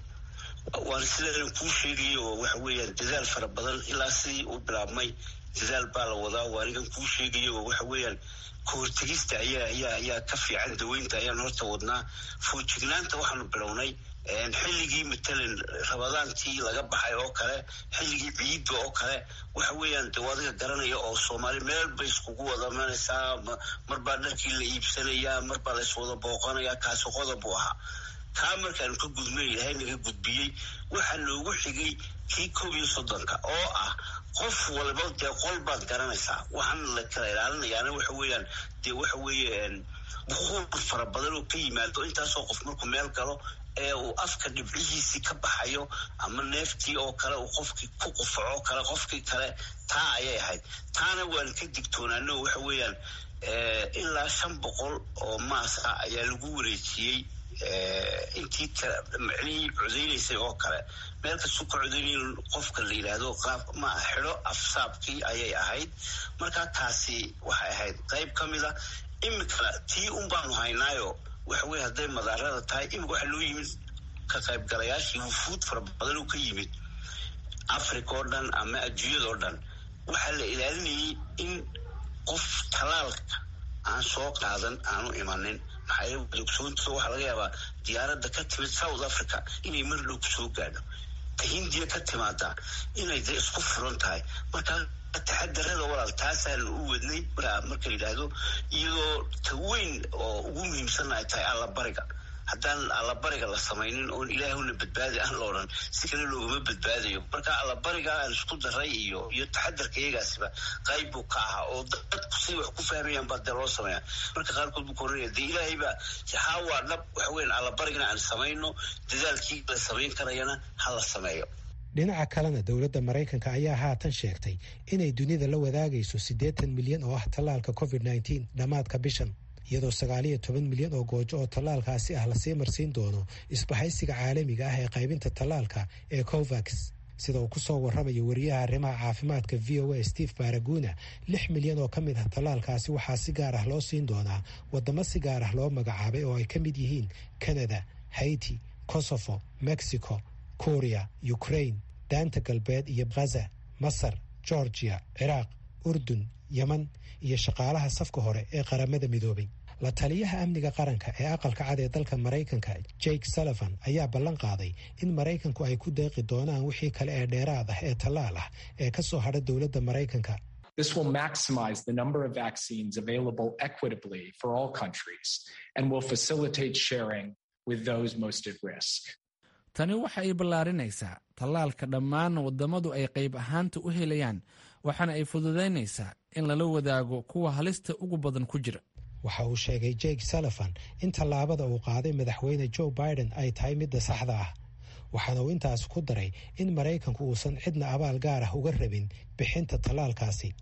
waan sidaan kuu sheegaya oo waxa weeyaan dadaal fara badan ilaa sidii uu bilaabmay dadaal baa la wadaa waa anigan kuu sheegaya oo waxa weeyaan kahortegista ayaa ayaa ayaa ka fiican daweynta ayaan horta wadnaa foojignaanta waxaanu bilownay xilligii matalan rabadaantii laga baxay oo kale xilligii ciidda oo kale waxa weeyaan de adiga garanaya oo soomaali meel bay iskugu wada manaysaa marbaa dharkii la iibsanayaa marbaa layswada booqanayaa kaasi qodob buu ahaa kaa markaanu ka gudmay ilahay naga gudbiyey waxaa noogu xigay kii koob iyo soddonka oo ah qof walba dee qol baad garanaysaa waxaan la kala ilaalinayaana waxa weeyaan dee waxa weeye bukuur fara badan oo ka yimaado intaasoo qof markuu meel galo ee uu afka dhibcihiisii ka baxayo ama neeftii oo kale uu qofkii ku qufaco kale qofkii kale taa ayay ahayd taana waan ka digtoonaano waxa weeyaan ilaa shan boqol oo maas ah ayaa lagu wareejiyey intii macnihii codeynaysay oo kale meel kastuu ka codeynay qofka la yidhaahdo qaab ma xidho afsaabkii ayay ahayd marka taasi waxay ahayd qayb ka mid a imika tii un baanu haynaayo waxa weye hadday madaarada tahay imika waxaa loo yimid ka qaybgalayaashii wufuud fara badan oo ka yimid africa oo dhan ama adduunyada oo dhan waxaa la ilaalinayay in qof talaalka aan soo qaadan aanu imanin maxaa ogsoonta waxaa laga yaabaa diyaaradda ka timid south africa inay mar dhow kusoo gaadho ta hindiya ka timaada inay de isku furan tahay marka taxadarada walaal taasaan u wadnay marka yidhaahdo iyadoo ta weyn oo ugu muhiimsanna ay tahay allabariga haddaan allabariga la samaynin oon ilaahuna badbaadi aan la odhan si kale loogama badbaadayo marka allabariga aan isku daray iyo iyo taxadarka iyagaasiba qayb buu ka ahaa oo dadku siday wax ku fahmayaan baa dee loo sameeya marka qaarkood buu koranaya dee ilaahay baa haa waa dhab waxa weyan allabarigana aan samayno dadaalkii la samayn karayana ha la sameeyo dhinaca kalena dowladda maraykanka ayaa haatan sheegtay inay dunida la wadaagayso siddeetan milyan oo ah tallaalka covid nneteen dhammaadka bishan iyadoo sagaaliyo toban milyan oo goojo oo tallaalkaasi ah lasii marsiin doono isbahaysiga caalamiga ah ee qaybinta tallaalka ee covax sida uu kusoo warramayo wariyaha arrimaha caafimaadka v o a steve baraguna lix milyan oo ka mid ah tallaalkaasi waxaa si gaar ah loo siin doonaa waddamo si gaar ah loo magacaabay oo ay ka mid yihiin canada haiti kosovo mexico korea ukraine daanta galbeed iyo ghaza masar georgia ciraaq urdun yeman iyo shaqaalaha safka hore ee qaramada midoobay la taliyaha amniga qaranka ee aqalka cad ee dalka maraykanka jake sullivan ayaa ballan qaaday in maraykanku ay ku deeqi doonaan wixii kale ee dheeraad ah ee tallaal ah ee ka soo hadha dowladda maraykanka This will maximize the number of vaccines available equitably for all countries and will facilitate sharing with those most at risk. tani waxa ay ballaarinaysaa tallaalka dhammaan waddamadu ay qayb ahaanta u helayaan waxaana ay fududaynaysaa in lala wadaago kuwa halista ugu badan ku jira waxa uu sheegay jake sullivan in tallaabada uu qaaday madaxweyne joe biden ay tahay midda saxda ah waxaana uu intaas ku daray in maraykanku uusan cidna abaal gaar ah uga rabin bixinta tallaalkaasi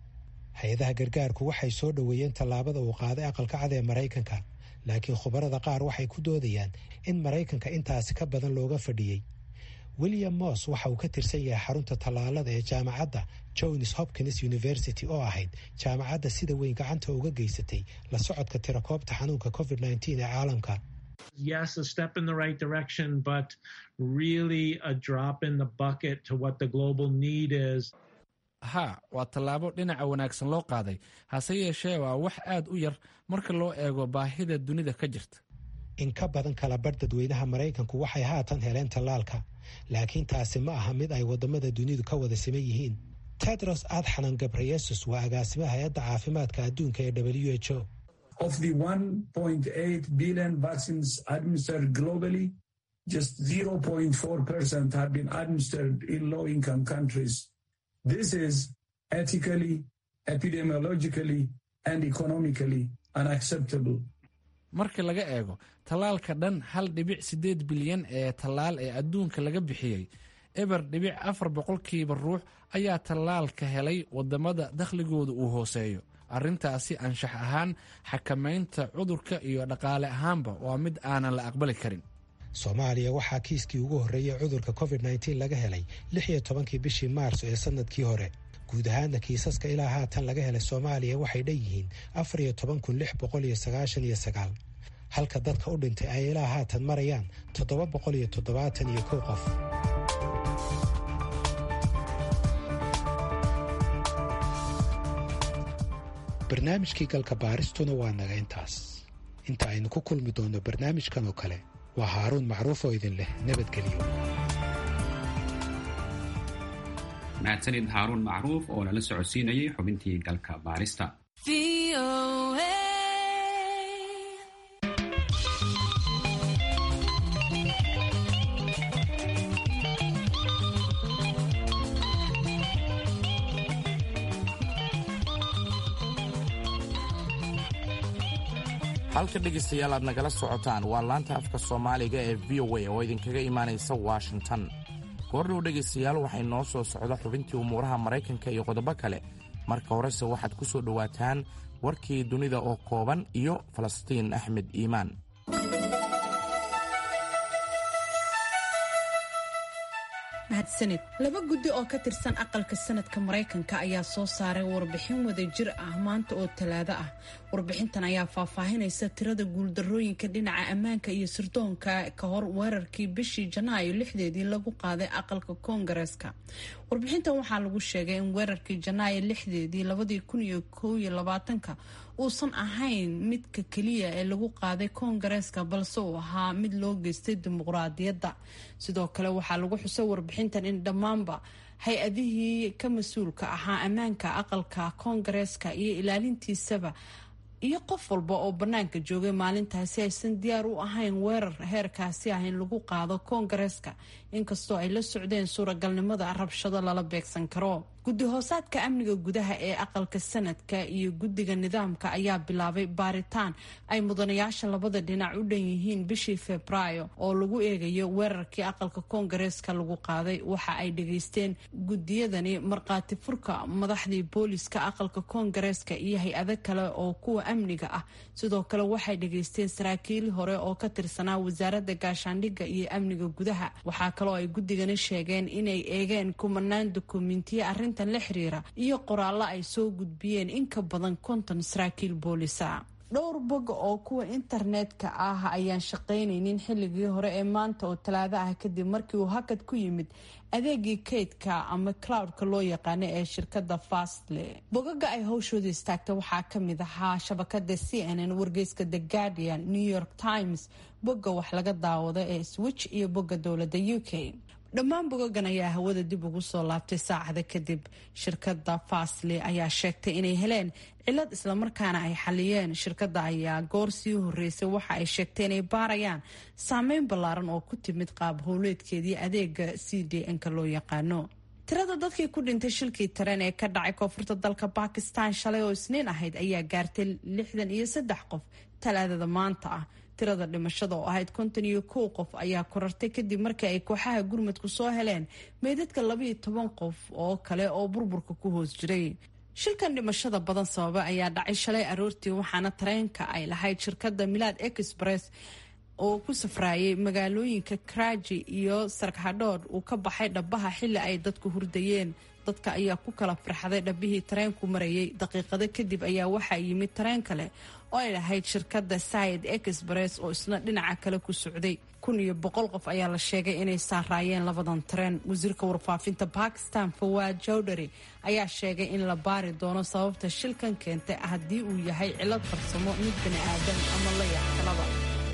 hay-adaha gargaarku waxay soo dhoweeyeen tallaabada uu qaaday aqalka cad ee maraykanka laakiin khubarada qaar waxay ku doodayaan in maraykanka intaasi ka badan looga fadhiyey william moss waxa uu ka tirsan yahay xarunta tallaalada ee jaamacadda johns hopkins university oo ahayd jaamacadda sida weyn gacanta uga geysatay la socodka tirakoobta xanuunka covid nteen ee caalamka yes, a step in the right direction, but really a drop in the bucket to what the global need is. ha waa tallaabo dhinaca wanaagsan loo qaaday hase yeeshee waa wax aad u yar marka loo eego baahida dunida ka jirta in ka badan kala bar dadweynaha maraykanku waxay haatan heleen tallaalka laakiin taasi ma aha mid ay waddamada dunidu ka wada siman yihiin tedros adxanan gabreyesus waa agaasimaha hay-adda caafimaadka adduunka ee w h o Of the 1.8 billion vaccines administered globally, just 0.4% have been administered in low income countries. This is ethically, epidemiologically, and economically unacceptable. marka laga eego tallaalka dhan hal dhibic siddeed bilyan ee tallaal ee adduunka laga bixiyey eber dhibic afar boqolkiiba ruux ayaa tallaalka helay waddamada dakhligooda uu hooseeyo arrintaasi anshax ahaan xakamaynta cudurka iyo dhaqaale ahaanba waa mid aanan la aqbali karin soomaaliya waxaa kiiskii ugu horreeyey cudurka covid nteen laga helay lix iyo tobankii bishii maarso ee sanadkii hore guud ahaana kiisaska ilaa haatan laga helay soomaaliya waxay dhan yihiin afar iyo toban kun lix boqol iyo sagaashan iyo sagaal halka dadka u dhintay ay ilaa haatan marayaan toddoba boqol iyo toddobaatan iyo kow qof barnaamijkii galka baaristuna waa naga intaas inta aynu ku kulmi doonno barnaamijkan oo kale waa haaruun macruuf oo idin leh nabadgelyo mahadsanid haaruun macruuf oo lala socodsiinayay xubintii galka baarista halka dhegaystayaal aad nagala socotaan waa laanta afka soomaaliga ee v o a oo idinkaga imaanaysa washington goordhow dhegaystayaal waxay noo soo socda xubintii umuuraha maraykanka iyo qodobo kale marka horese waxaad ku soo dhowaataan warkii dunida oo kooban iyo falastiin axmed iimaan mahadsanid laba guddi oo ka tirsan aqalka sanadka maraykanka ayaa soo saaray warbixin wadajir ah maanta oo talaado ah warbixintan ayaa faahfaahinaysa tirada guuldarooyinka dhinaca ammaanka iyo sirdoonka ka hor weerarkii bishii janaayo lixdeedii lagu qaaday aqalka koongareeska warbixintan waxaa lagu sheegay in weerarkii janaayo lixdeedii labadii kun iyo kow iyo labaatanka uusan ahayn midka keliya ee lagu qaaday koongareeska balse uu ahaa mid loo geystay dimuqraadiyadda sidoo kale waxaa lagu xusay warbixintan in dhammaanba hay-adihii ka mas-uulka ahaa ammaanka aqalka koongareeska iyo ilaalintiisaba iyo qof walba oo bannaanka joogay maalintaasi aysan diyaar u ahayn weerar heerkaasi ah in lagu qaado koongareeska inkastoo ay la socdeen suuragalnimada rabshado lala beegsan karo guddi hoosaadka amniga gudaha ee aqalka sanadka iyo guddiga nidaamka ayaa bilaabay baaritaan ay mudanayaasha labada dhinac u dhan yihiin bishii febraayo oo lagu eegayo weerarkii aqalka koongareeska lagu qaaday waxa ay dhageysteen guddiyadani markhaati furka madaxdii booliska aqalka koongareeska iyo hay-ado kale oo kuwa amniga ah sidoo kale waxay dhageysteen saraakiil hore oo ka tirsanaa wasaaradda gaashaandhigga iyo amniga gudaha waxaa kaloo ay guddigani sheegeen inay eegeen kumanaan dukumentiye arrintan la xiriira iyo qoraallo ay soo gudbiyeen in ka badan konton saraakiil boolisa dhowr bog oo kuwa internetka ah ayaan shaqaynaynin xilligii hore ee maanta oo talaado ah kadib markii uu hakad ku yimid adeegii kaydka ama cloudka loo yaqaano ee shirkada fastle bogaga ay howshooda istaagta waxaa kamid ahaa shabakada c n n wargeyska the guardian new york times bogga wax laga daawado ee switch iyo bogga dowladda u k dhammaan bogogan ayaa hawada dib ugu soo laabtay saacada kadib shirkada fasle ayaa sheegtay inay heleen cilad islamarkaana ay xaliyeen shirkada ayaa goor sii horeysay waxa ay sheegtay inay baarayaan saameyn ballaaran oo ku timid qaab howleedkeedii adeega c d n-ka loo yaqaano tirada dadkii ku dhintay shilkii tareen ee ka dhacay koonfurta dalka bakistan shalay oo isniin ahayd ayaa gaartay lixdan iyo saddex qof talaadada maanta ah tirada dhimashada oo ahayd konton iyo kow qof ayaa korartay kadib markii ay kooxaha gurmadku soo heleen meydadka labaiyo toban qof oo kale oo burburka ku hoos jiray shilkan dhimashada badan sababa ayaa dhacay shalay aroortii waxaana tareenka ay lahayd shirkadda milaad express oo ku safraayay magaalooyinka karaji iyo sarkadhood uu ka baxay dhabaha xili ay dadku hurdayeen dadka ayaa ku kala farxaday dhabihii tareenku marayay daqiiqado kadib ayaa waxaa yimid tareen kale oo ay lahayd shirkadda sayid express oo isna dhinaca kale ku socday kun iyo boqol qof ayaa la sheegay inay saaraayeen labadan tareen wasiirka warfaafinta bakistan fawaad jowdhary ayaa sheegay in la baari doono sababta shilkan keentay haddii uu yahay cilad farsamo mid bani aadan ama la yaqkalaba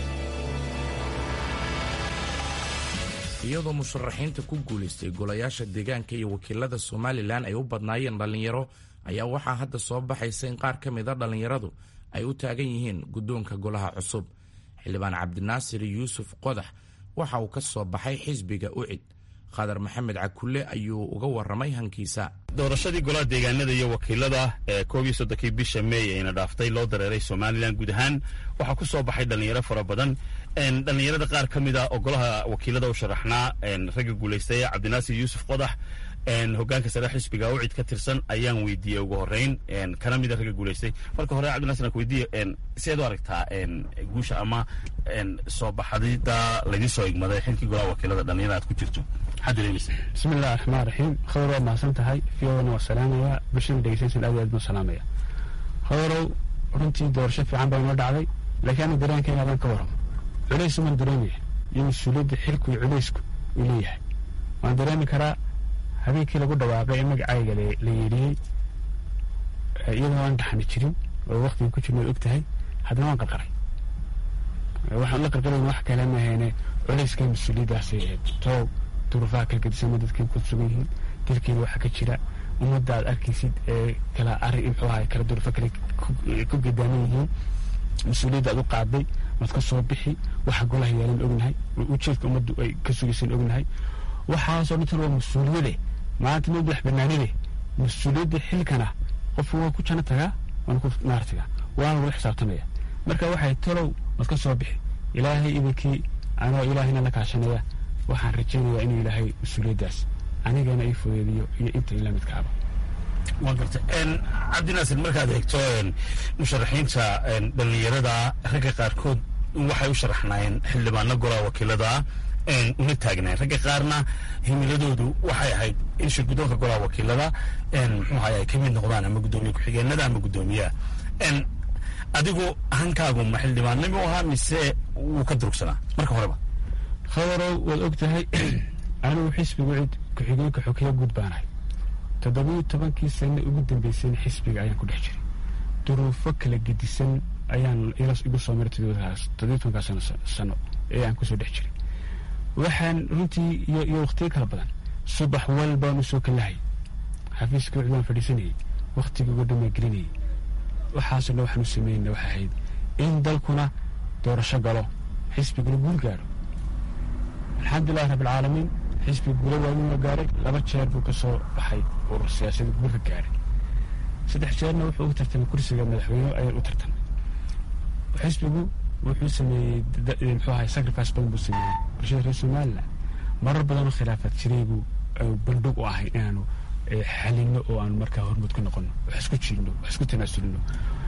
iyadoo musharaxiinta ku guulaystay golayaasha deegaanka iyo wakiilada somalilan ay u badnaayeen dhallinyaro ayaa waxaa hadda soo baxaysa in qaar ka mida dhallinyaradu ay u taagan yihiin guddoonka golaha cusub xildhibaan cabdinaasir yuusuf qodax waxa uu ka soo baxay xisbiga ucid khadar maxamed cakulle ayuu uga warramay hankiisa doorashadii golaha deegaanada iyo wakiilada ee koob iyo soddonkii bisha meey ayna dhaaftay loo dareeray somalilan guud ahaan waxaa ku soo baxay dhallinyaro fara badan dhallinyarada qaar ka mid a oo golaha wakiilada u sharaxnaa ragga guulaystay cabdinaasir yuusuf qodax hogaanka sare xisbiga ucid ka tirsan ayaan weydiiyey ugu horeyn kana mida ragga guulaystay marka hore cabdinasir aan ku weydiiye sideed u aragtaa guusha ama soo baxadida laydin soo igmaday xilkii golaha wakiilada dhallinyarada aad ku jirto maxaad dareemaysa bismi illahi raxmaan raxiim khadar waa mahadsan tahay fiyowana waa salaamaya bulshada dhegeysanaysan aad aad buu salaamaya khadarow runtii doorasho fiican baa inoo dhacday laakiin anu dareenkayga adan ka warramo culays uman dareemaya iyo mas-uuliyadda xilku iyo culaysku uu leeyahay waan dareemi karaa habeenkii lagu dhawaaqay ee magacayga la yeedhiyey iyadoo aan dhaxani jirin oo waktiga ku jirna og tahay haddana waan qarqaray waxaan la qarqarayn wax kale maahayne culayska mas-uuliyaddaasay ahayd toow duruufaha kala gedisama dadkeen ku sugan yihiin dalkeena waxaa ka jira ummadda aad arkaysid ee kala arrin muxuu ahay kala duruufo kale ku gedaaman yihiin mas-uuliyadda aad u qaaday waad ka soo bixi waxa golaha yaalan ognahay ujeedka ummaddu ay ka sugaysan ognahay waxaasoo dhintan waa mas-uuliyade maanta ma madax banaanide mas-uuliyadda xilkana qofku waa ku jano tagaa waana ku naar tagaa waana lagu xisaabtamaya marka waxay talow waad ka soo bixi ilaahay idinkii anoo ilaahayna la kaashanaya waxaan rajaynayaa inuu ilaahay mas-uuliyaddaas anigana ii fudeediyo iyo inta ila midkaaba waa garta cabdinaasir markaad eegto musharaxiinta dhallinyarada ragga qaarkood waxay u sharaxnaayeen xildhibaano golaha wakiilada una taagnayn ragga qaarna himiladoodu waxay ahayd in shirgudoonka golaha wakiilada muxuu ahay ay ka mid noqdaan ama guddoomiye ku-xigeenada ama guddoomiyaha adigu hankaagu ma xildhibaannimo ahaa mise wuu ka durugsanaa marka horeba khadarow waad og tahay anigu xisbigu cid ku-xigeenka xokeya guud baanahay toddobiyo tobankii sane ugu dambeysayna xisbiga ayaan ku dhex jiray duruufo kala gedisan ayaan igu soo maray toddobiyo tobankaa sano ee aan kusoo dhex jiray waxaan runtii iyo wakhtiyo kala badan subax walbaan usoo kalahay xafiiska wicd waan fadhiisanayay wakhtiga uga dhamaa gelinayay waxaasoo dhan waxaan u sameynayna waxay ahayd in dalkuna doorasho galo xisbiguna guul gaadho alxamdulilahi rabbilcaalamiin xisbiga guula waawiinoo gaaray laba jeer buu ka soo baxay urur siyaasada guulka gaaray saddex jeerna wuxuu ugu tartamay kursiga madaxweyne ayaan u tartamay xisbigu wuxuu sameeyey muxuu ahay sacrifice badan buu sameeyey bulshada reer somaliland marar badanoo khilaafaad jiray buu bandhig u ahay inaanu xalino oo aanu markaa hormuud ku noqono wax isku jiidno wax isku tanaasulino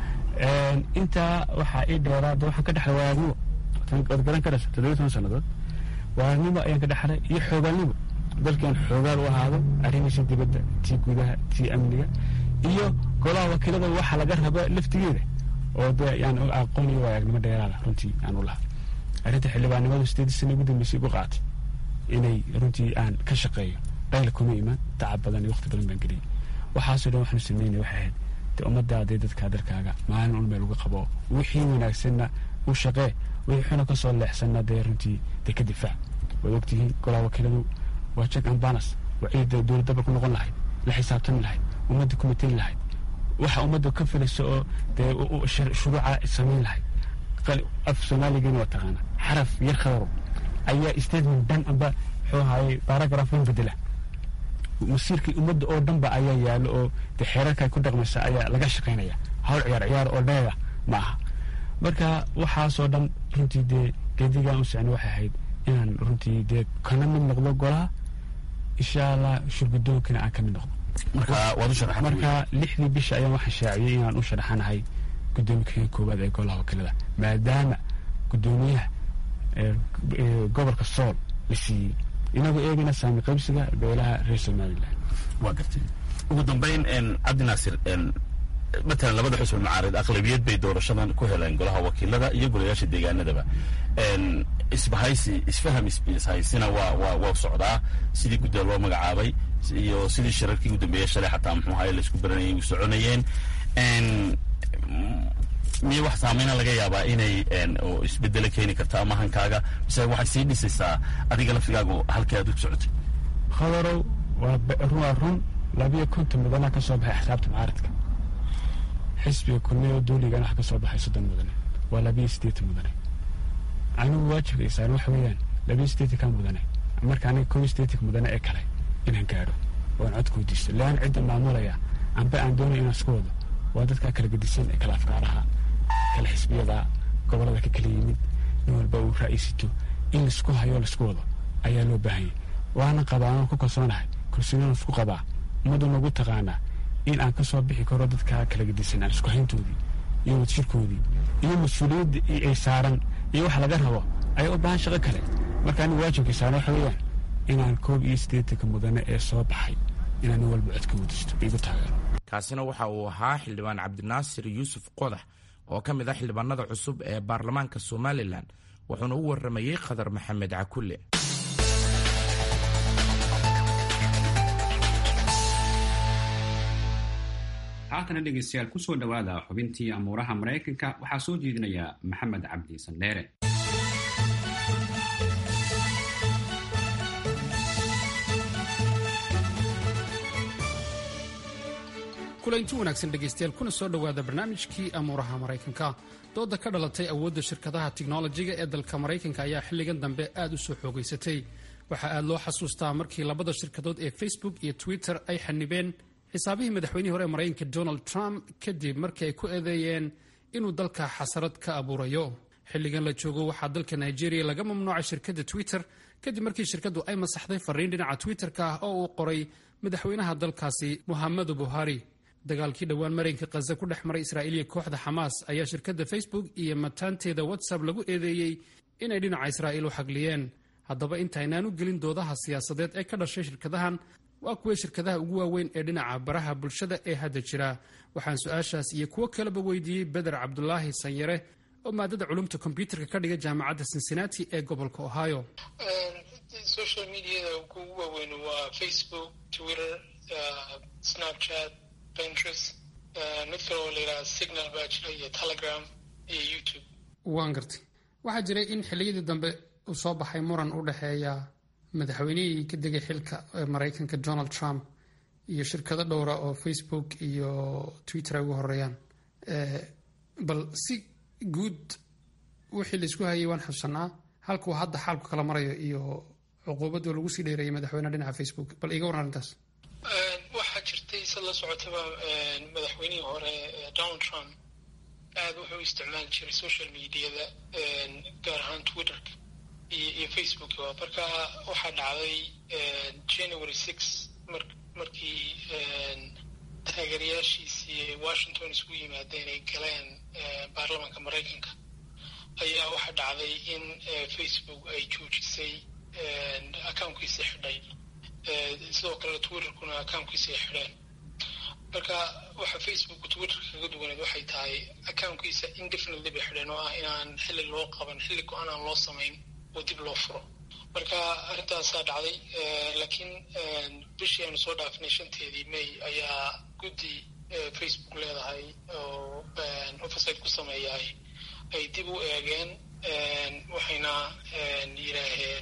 intaa waxaa ii dheeraa de waxaan ka dhexlay waagnimo waad garan karaysa toddobiyo toban sannadood waagnimo ayaan ka dhexlay iyo xoogaalnimo dalkan xoogaal u ahaado arrimiisa dibadda tii gudaha tii amniga iyo golaha wakiilada waxa laga raba laftigeeda oo de yaan aqoon iyo waayagnimo dheeraada runtii aan u lahaa arrinta xildhibaannimadu sideedii sana ugu dambeysay igu qaatay inay runtii aan ka shaqeeyo dhayla kuma imaan tacab badan iyo waqti badan baan geliyay waxaasoo dhan waxaanu sameynay waxay ahayd de ummaddaadee dadkaa dalkaaga maalin un meel uga qabo wixii wanaagsanna u shaqee wixii xuna ka soo leexsanna dee runtii dee ka difaac waad ogtihiin golaha wakiiladu waa check and balance waa ciidda dowlad dabal ku noqon lahayd la xisaabtami lahayd ummadda ku matayn lahayd waxa ummadda ka filaysa oo dee shuruuca samayn lahayd af soomaaligana waa taqaana xaraf yar khadaro ayaa statement dhan amba muxuu ahaayey baragraph in bedela masiirkii ummadda oo dhanba ayaa yaalo oo dee xeerarka ay ku dhaqmaysa ayaa laga shaqaynaya hawl ciyaar ciyaar oo dheega ma aha marka waxaasoo dhan runtii dee geedigaan u socnay waxay ahayd inaan runtii dee kana mid noqdo golaha insha allah shurgudoonkana aan ka mid noqdo marka waad u sharaxan marka lixdii bisha ayaan waxaan shaaciyey inaan u sharaxanahay gudoomiye koowaad ee golaha wakiilada maadaama gudoomiyaha gobolka sool la siiyey inagoo eegana saami qaybsiga beelaha reer somalilan waa gartay ugu dambeyn cabdi naasir matalan labada xusbi macaarid aqlabiyad bay doorashadan ku heleen golaha wakiilada iyo golayaasha deegaanadaba isbahaysi isfaham ishaysina waa waa waa socdaa sidii gudda loo magacaabay iyo sidii shirarkii ugu dambeeyey shalay xataa muxuu ahaye laisku baranayay u soconayeen miya wax saameyna laga yaabaa inay isbedelo keeni karto ama hankaaga mise waxay sii dhisaysaa adiga laftigaagu halkii aad u socotay khadarow waa run labiyo konton mudana ka soo baxay xisaabta mucaaradka xisbiga kulmiya dooligana wax ka soo baxay soddon mudane waa labiyo siddeetan mudane anigu waajibka isaan waxa weeyaan labiyo siddeetanka mudane marka aniga kow siddeetanka mudane ee kale inaan gaadho oan codka weydiisto lean cidda maamulaya amba aan doonay inaan isku wado waa dadka kala gedisan ee kala afkaaraha kala xisbiyada gobolada ka kala yimid nin walba uu ra'aysito in laisku hayo laisku wado ayaa loo baahanyay waana qabaa anoo ku kalsoonahay kalsooniyaan isku qabaa ummadda nagu taqaanaa in aan ka soo bixi karo dadka kala gedisan aan isku hayntoodii iyo wadshirkoodii iyo mas-uuliyadda ay saaran iyo wax laga rabo ayaa u baahan shaqo kale marka anigu waajibkay saaran waxa weeyaan inaan koob iyo siddeetanka mudane ee soo baxay inaan nin walba codka wadisto igu taageero kaasina waxa uu ahaa xildhibaan cabdinaasir yuusuf qodax oo ka mid ah xildhibaanada cusub ee baarlamaanka somalilan wuxuuna u warramayey khadar maxamed cakulle haatana dhegeystayaal kusoo dhowaada xubintii amuuraha maraykanka waxaa soo jeedinaya maxamed cabdi sandheere kulanti wanaagsan dhegaystayaal kuna soo dhowaada barnaamijkii amuuraha maraykanka dooda ka dhalatay awoodda shirkadaha tiknolojiga ee dalka maraykanka ayaa xilligan dambe aad u soo xoogaysatay waxaa aad loo xasuustaa markii labada shirkadood ee facebook iyo twitter ay xanibeen xisaabihii madaxweynihii hore ee maraykanka donald trump kadib markii ay ku eedeeyeen inuu dalka xasarad ka abuurayo xilligan la joogo waxaa dalka nigeria laga mamnuucay shirkadda twitter kadib markii shirkaddu ay masaxday fariin dhinaca twitter-ka ah oo uu qoray madaxweynaha dalkaasi muhammadu buhari dagaalkii dhowaan maraykanka khaza ku dhex maray israa'iiliya kooxda xamaas ayaa shirkadda facebook iyo mataanteeda whatsapp lagu eedeeyey inay dhinaca israa'iil u xagliyeen haddaba intaynaan u gelin doodaha siyaasadeed ee ka dhashay shirkadahan waa kuway shirkadaha ugu waaweyn ee dhinaca baraha bulshada ee hadda jira waxaan su-aashaas iyo kuwo kaleba weydiiyey beder cabdulaahi sanyare oo maadada culumta kombyuutarka ka dhiga jaamacadda cincinnati ee gobolka ohio social mediada ugu waaweyn waa facebook twitter snapchat pinterest mid kale oo la yidhaha signal baa jira iyo telegram iyo youtube waan gartay waxaa jiray in xilliyadii dambe uu soo baxay muran u dhexeeya madaxweynihii ka degay xilka ee maraykanka donald trump iyo shirkado dhowra oo facebook iyo twitter ay ugu horeeyaan bal si guud wixii laisku hayay waan xusanaa halkuu hadda xaalku kala marayo iyo cuquubadoo lagu sii dheereeyay madaxweyneha dhinaca facebook bal iga waran arrintaas waxaa jirtay sad la socotaba madaxweynihii hore donald trump aad wuxuu isticmaali jiray social mediada gaar ahaan twitterka iyo facebook marka waxaa dhacday january six markii taageerayaashiisii washington isugu yimaadeen ay galeen baarlamaanka maraykanka ayaa waxaa dhacday in facebook ay joojisay accounkiisii xidhay sidoo kale twitterkuna accounkiisii ay xidheen marka waxa facebook twitter kaga duwaneed waxay tahay accounkiisa indefinitely bay xidheen oo ah inaan xilli loo qaban xilli go-aan aan loo samayn oo dib loo furo marka arrintaasaa dhacday laakiin bishii aynu soo dhaafinay shanteedii may ayaa guddi facebook leedahay oo oversite ku sameeyaay ay dib u eegeen waxayna yidhaaheen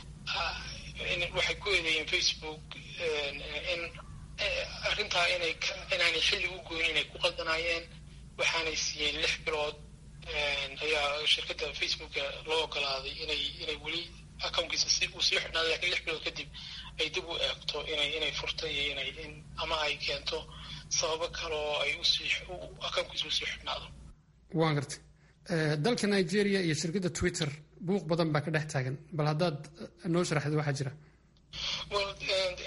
waxay ku eedeeyeen facebook in arrintaa inay inaanay xilli u goyn inay ku qaldanaayeen waxaanay siiyeen lix bilood ayaa shirkadda facebooka loo ogolaaday inay inay weli accounkiisa si uu sii xidhnaado lakiin lix bilood kadib ay dib u eegto inay inay furto iyo inay in ama ay keento sababo kale oo ay usii accounkiisa usii xidhnaado waan gartay dalka nigeria iyo shirkadda twitter buuq badan baa ka dhex taagan bal haddaad noo sharaxda waxaa jira well waxaa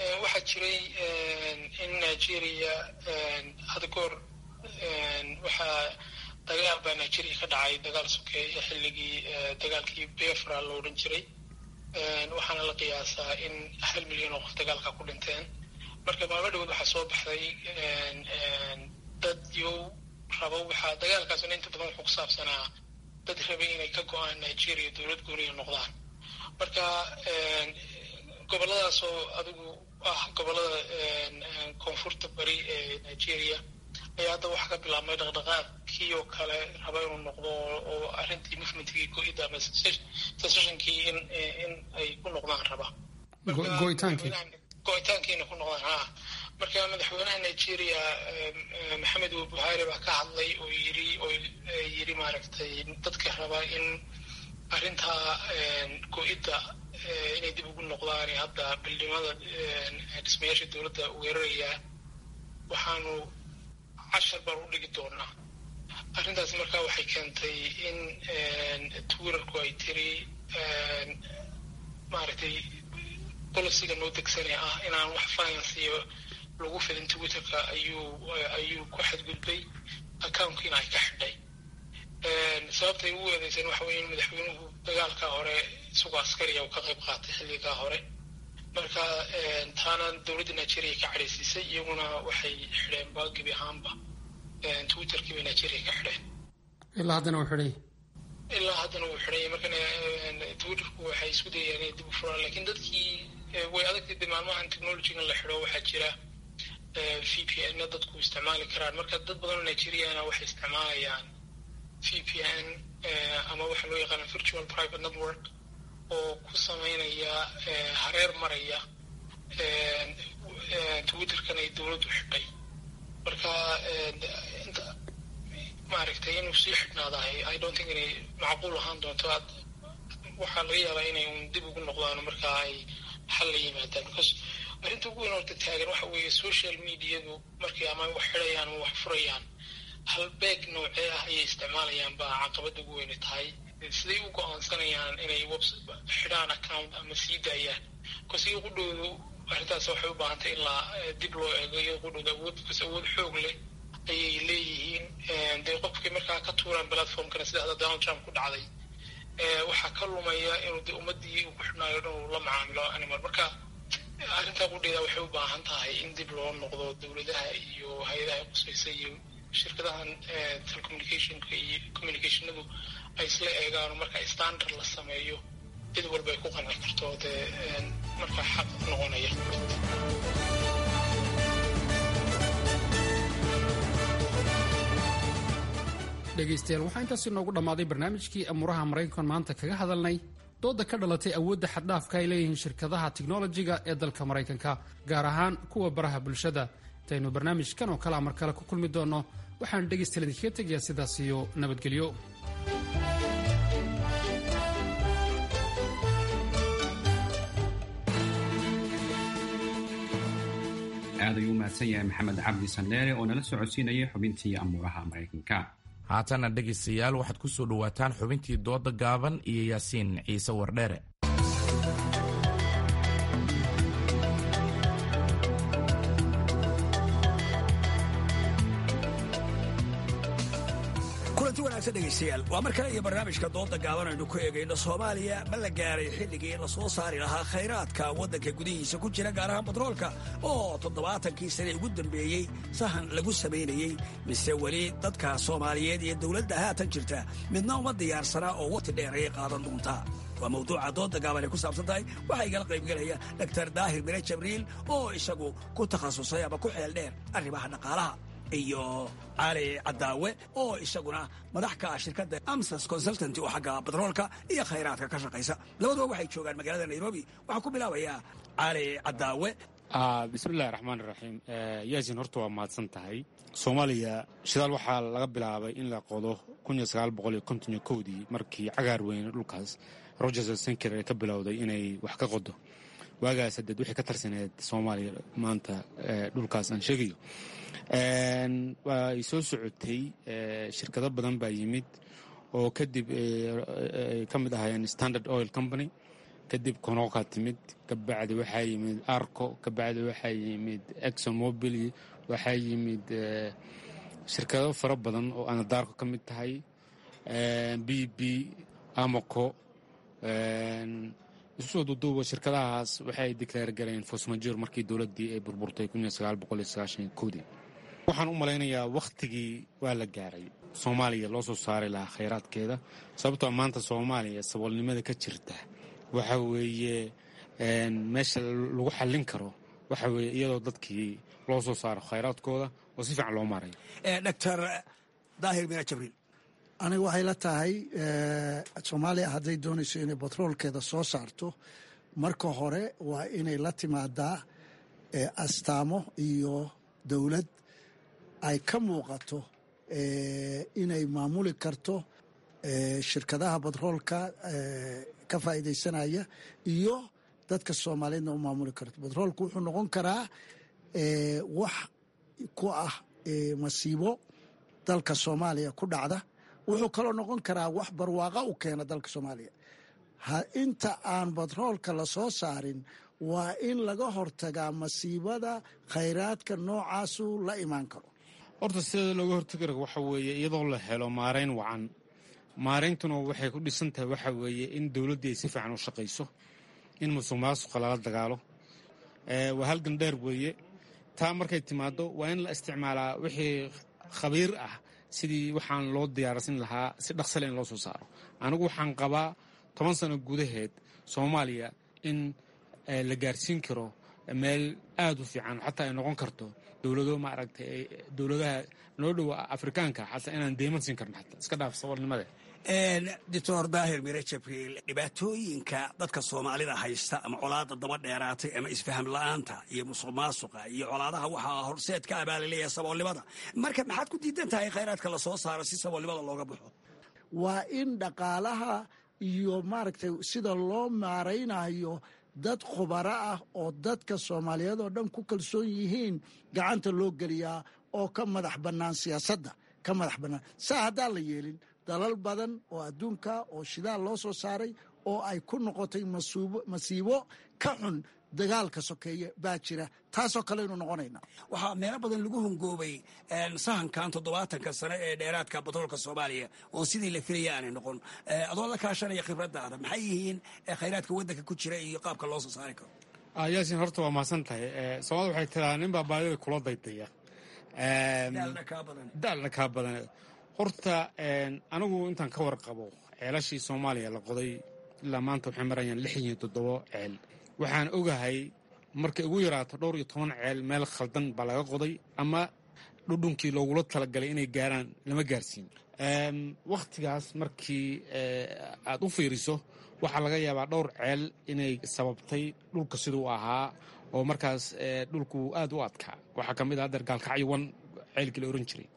jiray in nigeria had goor waxaa dagaal baa nigeria ka dhacay dagaal sokeeye xilligii dagaalkii befra la odhan jiray waxaana la qiyaasaa in hal milyan oo qof dagaalka ku dhinteen marka maalmo dhawood waxaa soo baxday dad yow rabo waxaa dagaalkaasna inta badan wuxuu ku saabsanaa dad rabay inay ka go-aan nigeria dowlad gooniya noqdaan marka goboladaas oo adigu ah gobolada koonfurta bari ee nigeria ayaa hadda waxaa ka bilaabmay dhaqdhaqaaqkii oo kale raba inuu noqdo oo arrintii movementkii go-ida ama secessionkii in in ay ku noqdaan raba go'itaankii go-itaankiina ku noqdaan ha marka madaxweynaha nigeria maxamed buhari baa ka hadlay oo yiri oo yiri maaragtay dadka raba in arrintaa go-idda inay dib ugu noqdaan hadda bildhimada dhismayaasha dowladda weerarayaa waxaanu cashar baan u dhigi doonaa arrintaas markaa waxay keentay in twitterku ay tiri maaragtay boliciga noo degsanee ah inaan wax finansiyo lagu fidin twitterka ayuu ayuu ku xadgudbay accounkiina ay ka xidhay sababtay ugu eedeysan waxa weeye in madaxweynuhu dagaalka hore isagoo askariya uu ka qayb qaatay xilligaa hore marka taana dowladda nigeria ka cadhaysiisay iyaguna waxay xidheen ba gebi ahaanba twitterkii bay nigeria ka xidheen ilaa haddana uu xidhay ilaa haddana uu xidhay markana twitterku waxay isku dayeen inay dib u furaan lakiin dadkii way adagtay de maalmahan technologygan la xidho waxaa jira v p n dadku isticmaali karaan marka dad badan oo nigeriana waxay isticmaalayaan v p n ama waxaa loo yaqaana virtual private network oo ku sameynaya hareer maraya twitterkan ay dowladdu xidhay marka maaragtay inuu sii xidhnaadahay i don't think inay macquul ahaan doonto waxaa laga yaabaa inay un dib ugu noqdaan marka ay xal la yimaadaan because arrinta ugu weyn horta taagan waxa weeye social mediadu markay ama wax xidhayaan ama wax furayaan halbeeg noocee ah ayay isticmaalayaan baa caqabada ugu weyne tahay siday u go-aansanayaan inay xidhaan account ama sii daayaan bcause iyo qudhoodu arrintaas waxay u baahantay in la dib loo eego iyo qudhooda awood bcause awood xoog leh ayay leeyihiin dee qofkay markaa ka tuuraan platformkana sida hadda donald trump ku dhacday waxaa ka lumaya inuu de ummadii uu ku xidhnaayo dhan uu la macaamilo animal marka arrintaa qudheeda waxay u baahan tahay in dib loo noqdo dowladaha iyo hay-adaha qusaysa iyo shirkadahan telecommunicationka iyo communicationadu ay isla eegaan marka standard la sameeyo cid walba ay ku qanci karto dee markaa xaq noqonaya dhegaystayaal waxaa intaasi noogu dhammaaday barnaamijkii amuuraha maraykan maanta kaga hadalnay dooda ka dhalatay awoodda xaddhaafka ay leeyihiin shirkadaha tiknolojiga ee dalka maraykanka gaar ahaan kuwa baraha bulshada intaynu barnaamijkan oo kalea mar kale ku kulmi doonno waxaan dhegaystayaal idinkaga tegayaa sidaas iyo nabadgelyo aad ayuu u mahadsan yahay maxamed cabdi sandheere oo nala socodsiinayay xubintii amuuraha maraykanka haatana dhegaystayaal waxaad ku soo dhowaataan xubintii dooda gaaban iyo yaasiin ciise wardheere kulanti wanaagsan dhegaystayaal waa mar kale iyo barnaamijka dooda gaaban aynu ku eegayno soomaaliya ma la gaaray xilligii la soo saari lahaa khayraadka waddanka gudihiisa ku jira gaar ahaan batroolka oo toddobaatankii sane ugu dambeeyey sahan lagu samaynayey mise weli dadka soomaaliyeed iyo dowladda haatan jirta midna uma diyaarsanaa oo waqti dheer ayay qaadan doontaa waa mawduuca dooda gaaban ay ku saabsan tahay waxaa igala qaybgelaya dor daahir mire jabriil oo isagu ku takhasusay ama ku xeel dheer arrimaha dhaqaalaha iyo cali cadaawe oo isaguna madax ka ah shirkadda amsas consultant oo xagga batroolka iyo khayraadka ka shaqaysa labaduba waxay joogaan magaalada nairobi waxaan ku bilaabayaa cali cadaawe bismillahi raxmaan iraxiim yaasin horta waa mahadsan tahay soomaaliya shidaal waxaa laga bilaabay in la qodo dii markii cagaar weyne dhulkaas rogers senker ee ka bilowday inay wax ka qodo waagaas hadeed wixii ka tarsaneed soomaaliya maanta dhulkaas aan sheegayo way soo socotay shirkado badan baa yimid oo kadib ay ka mid ahaayeen standard oil company kadib konoqa timid kabacdi waxaa yimid arco kabacdi waxaa yimid exomobil waxaa yimid shirkado fara badan oo anadaarko ka mid tahay b b amoco isu soo duuduuba shirkadahaas waxay declaar galeen fosmajor markii dowladdii ay burburtay dii waxaan u malaynayaa wakhtigii waa la gaaray soomaaliya loo soo saari lahaa khayraadkeeda sababtoo maanta soomaaliya saboolnimada ka jirta waxa weeye meesha lagu xallin karo waxa weeye iyadoo dadkii loo soo saaro khayraadkooda oo si fiican loo maarayo doctor daahir mina jabriil aniga waxay la tahay soomaaliya hadday doonayso inay batroolkeeda soo saarto marka hore waa inay la timaadaa astaamo iyo dowlad ay ka muuqato inay maamuli karto shirkadaha batroolka ka faa'iidaysanaya iyo dadka soomaaliyeedna u maamuli karto batroolku wuxuu noqon karaa wax ku ah masiibo dalka soomaaliya ku dhacda wuxuu kaloo noqon karaa wax barwaaqa u keena dalka soomaaliya inta aan batroolka la soo saarin waa in laga hortagaa masiibada khayraadka noocaasu la imaan karo horta sideeda looga hortagi karo waxa weeye iyadoo la helo maarayn wacan maarayntuna waxay ku dhisan tahay waxa weeye in dowladdii ay si fiican u shaqayso in musuq maasuqa lala dagaalo waa halgan dheer weeye taa markay timaado waa in la isticmaalaa wixii khabiir ah sidii waxaan loo diyaarsan lahaa si dhaqsale in loo soo saaro anigu waxaan qabaa toban sano gudaheed soomaaliya in la gaarsiin karo meel aada u fiican xataa ay noqon karto dowlado maaragtay dowladaha noo dhowa afrikaanka xataa inaan deyman siin karno xataa iska dhaaf saboolnimade doctor daahir mire jabriil dhibaatooyinka dadka soomaalida haysta ama colaada daba dheeraatay ama isfaham la-aanta iyo musuq maasuqa iyo colaadaha waxaa horseed ka abaalaleeya saboolnimada marka maxaad ku diidan tahay khayraadka la soo saaro si saboolnimada looga baxo waa in dhaqaalaha iyo maaragtay sida loo maaraynayo dad khubaro ah oo dadka soomaaliyeed oo dhan ku kalsoon yihiin gacanta loo geliyaa oo ka madax bannaan siyaasadda ka madax bannaan saa haddaan la yeelin dalal badan oo adduunka oo shidaal loo soo saaray oo ay ku noqotay masiibo ka xun dagaalka sokeeye baa jira taasoo kaleynu noqonayna waxaa meelo badan lagu hungoobay sahankan toddobaatanka sane ee dheeraadka batroolka soomaaliya oo sidii la filaya aanay noqon adoo la kaashanaya khibradaada maxay yihiin khayraadka waddanka ku jira iyo qaabka loo soo saari karo yaasin horta waa mahadsan tahay soomaalida waxay tiraa nin baa baadida kula daydaya daalna kaa badan horta anigu intaan ka warqabo ceelashii soomaaliya la qoday ilaa maanta waxay marayaan lix iyo toddobo ceel waxaan ogahay markay ugu yaraato dhowr iyo toban ceel meel khaldan baa laga qoday ama dhudhunkii loogula talagalay inay gaaraan lama gaarsiin wakhtigaas markii aad u fiiriso waxaa laga yaabaa dhowr ceel inay sababtay dhulka siduu ahaa oo markaas dhulku aad u adkaa waxaa ka mid ah hadeer gaalkacyowan ceelkii la oran jiray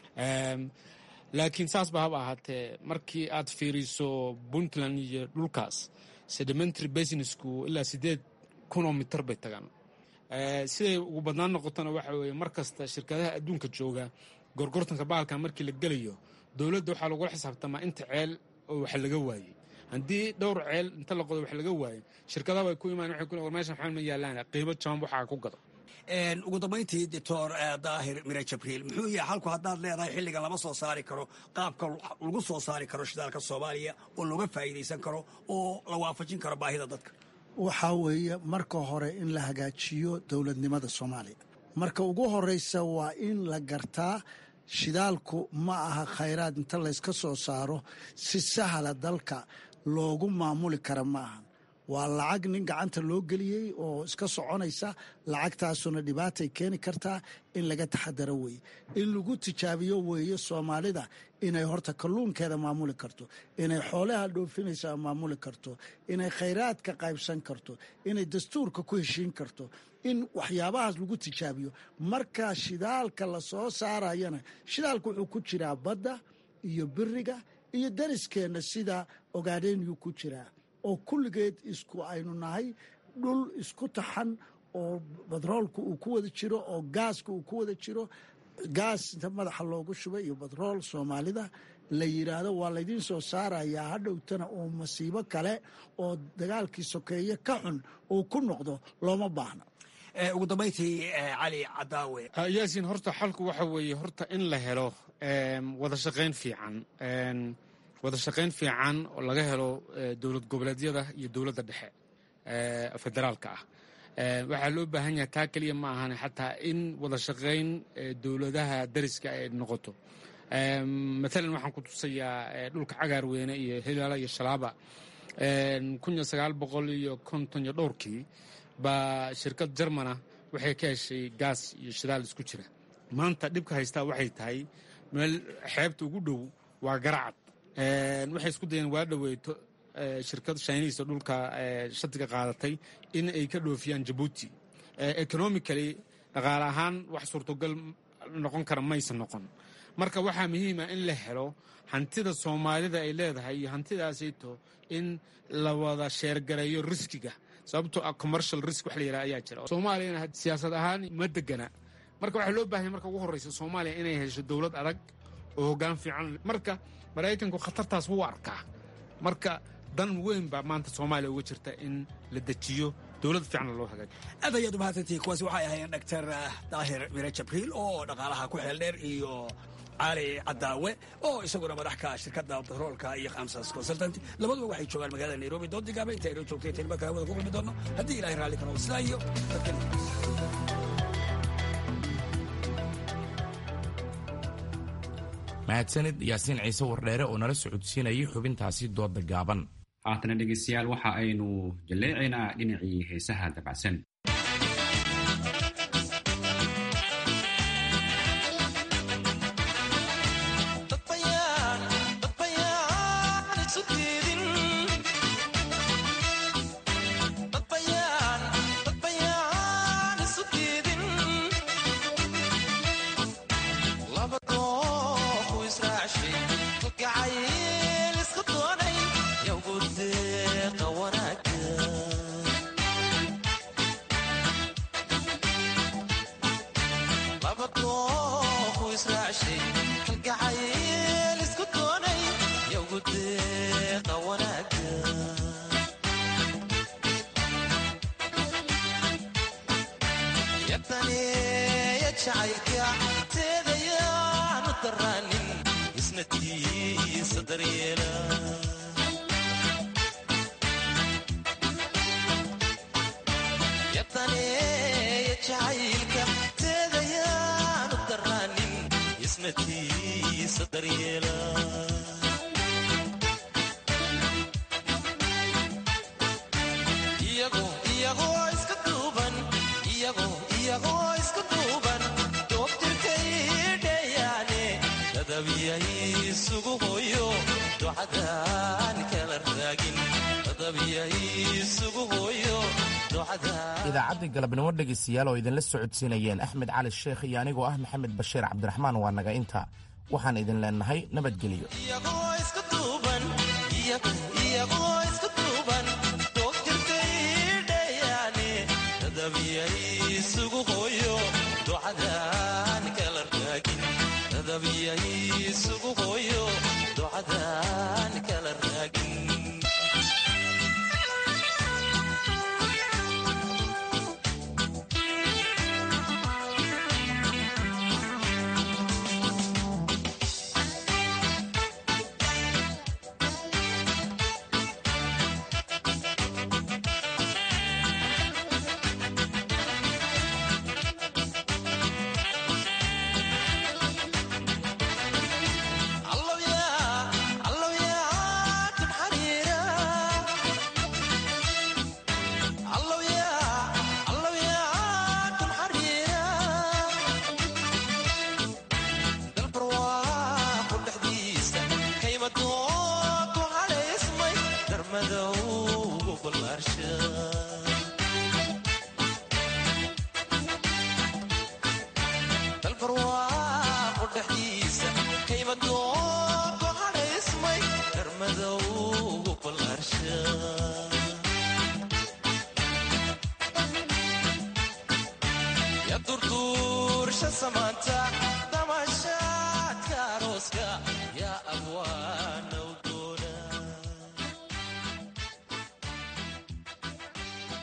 laakiin saas ba haba ahaatee markii aad fiiriso puntland iyo dhulkaas sedimentary businessku ilaa siddeed kunoo mitar bay tagaan siday ugu badnaan noqotona waxa weeye mar kasta shirkadaha adduunka jooga gorgortanka baalka markii la gelayo dowladda waxaa lagula xisaabtamaa inta ceel oo wax laga waayey haddii dhowr ceel inta la qodo wax laga waayo shirkadaha way ku imaan waxay ku war meeshan waxaan ma yaalaan qiimo jaban waxaa ku gado ugu dambayntii doctor daahir mire jabriil muxuu yahay halku haddaad leedahay xilligan lama soo saari karo qaabka lagu soo saari karo shidaalka soomaaliya oo looga faa'iidaysan karo oo la waafajin karo baahida dadka waxaa weeye marka hore in la hagaajiyo dowladnimada soomaaliya marka ugu horeysa waa in la gartaa shidaalku ma aha khayraad inta layska soo saaro si sahla dalka loogu maamuli kara ma aha waa lacag nin gacanta loo geliyey oo iska soconaysa lacagtaasuna dhibaatay keeni kartaa in laga taxadaro weeye in lagu tijaabiyo weeye soomaalida inay horta kalluunkeeda maamuli karto inay xoolaha dhoofinaysa maamuli karto inay khayraadka qaybsan karto inay dastuurka ku heshiin karto in waxyaabahaas lagu tijaabiyo marka shidaalka la soo saarayana shidaalka wuxuu ku jiraa badda iyo biriga iyo dariskeenna sida ogaadhenyuu ku jiraa oo kulligeed isku aynu nahay dhul isku taxan oo batroolka uu ku wada jiro oo gaaska uu ku wada jiro gaas inta madaxa loogu shubay iyo batrool soomaalida la yidhaahdo waa laydiin soo saarayaa hadhowtana uu masiibo kale oo dagaalkii sokeeye ka xun uu ku noqdo looma baahno ugu dambayntii cali cadaawe yaasin horta xalku waxa weeye horta in la helo wada shaqayn fiican wada shaqayn fiican oo laga helo dowlad goboleedyada iyo dowladda dhexe federaalka ah waxaa loo baahan yahay taa keliya ma ahan xataa in wada shaqayn dowladaha dariska ay noqoto matalan waxaan ku tusayaa dhulka cagaar weyne iyo hilaala iyo shalaaba kunya sagaal boqol iyo konton iyo dhowrkii baa shirkad jarmana waxay ka heshay gaas iyo shidaal isku jira maanta dhibka haystaa waxay tahay meel xeebta ugu dhow waa garacad waxay isku dayeen waa dhoweyto shirkad shiniisa dhulka shatiga qaadatay in ay ka dhoofiyaan jabuuti economically dhaqaale ahaan wax suurtogal noqon kara maysa noqon marka waxaa muhiima in la helo hantida soomaalida ay leedahay iyo hantidaasayto in la wada sheergareeyo riskiga sababtoo ah commercial risk wax la yidhaha ayaa jira soomaaliyana siyaasad ahaan ma degana marka waxaa loo baahanya marka ugu horreysa soomaaliya inay hesho dowlad adag oo hoggaan fiican marka maraykanku khatartaas wuu arkaa marka dan weyn baa maanta soomaaliya uga jirta in la dejiyo dowlad fiicanna loo hagaajiyo aad ayaad umahadsantihi kuwaasi waxay ahaayeen doctor daahir mire jabriil oo dhaqaalaha ku xeel dheer iyo cali cadaawe oo isaguna madaxka shirkadda batroolka iyo khamsas consultant labaduba waxay joogaan magaalada nairobi doodigaaba inta aynoo joogtay tani markaa hawada ku kulmi doono haddii ilahay raalli kano sidaa iyo dadkan mahadsanid yaasiin ciise wardheere oo nala socodsiinayay xubintaasi dooda gaaban haatana dhegeystayaal waxa aynu jalleecaynaa dhinacii heesaha dabacsan idaacaddii galabnimo dhegaystayaal oo idinla socodsiinayeen axmed cali sheekh iyo anigoo ah maxamed bashiir cabdiraxmaan waa naga inta waxaan idin leennahay nabadgelyo Samantha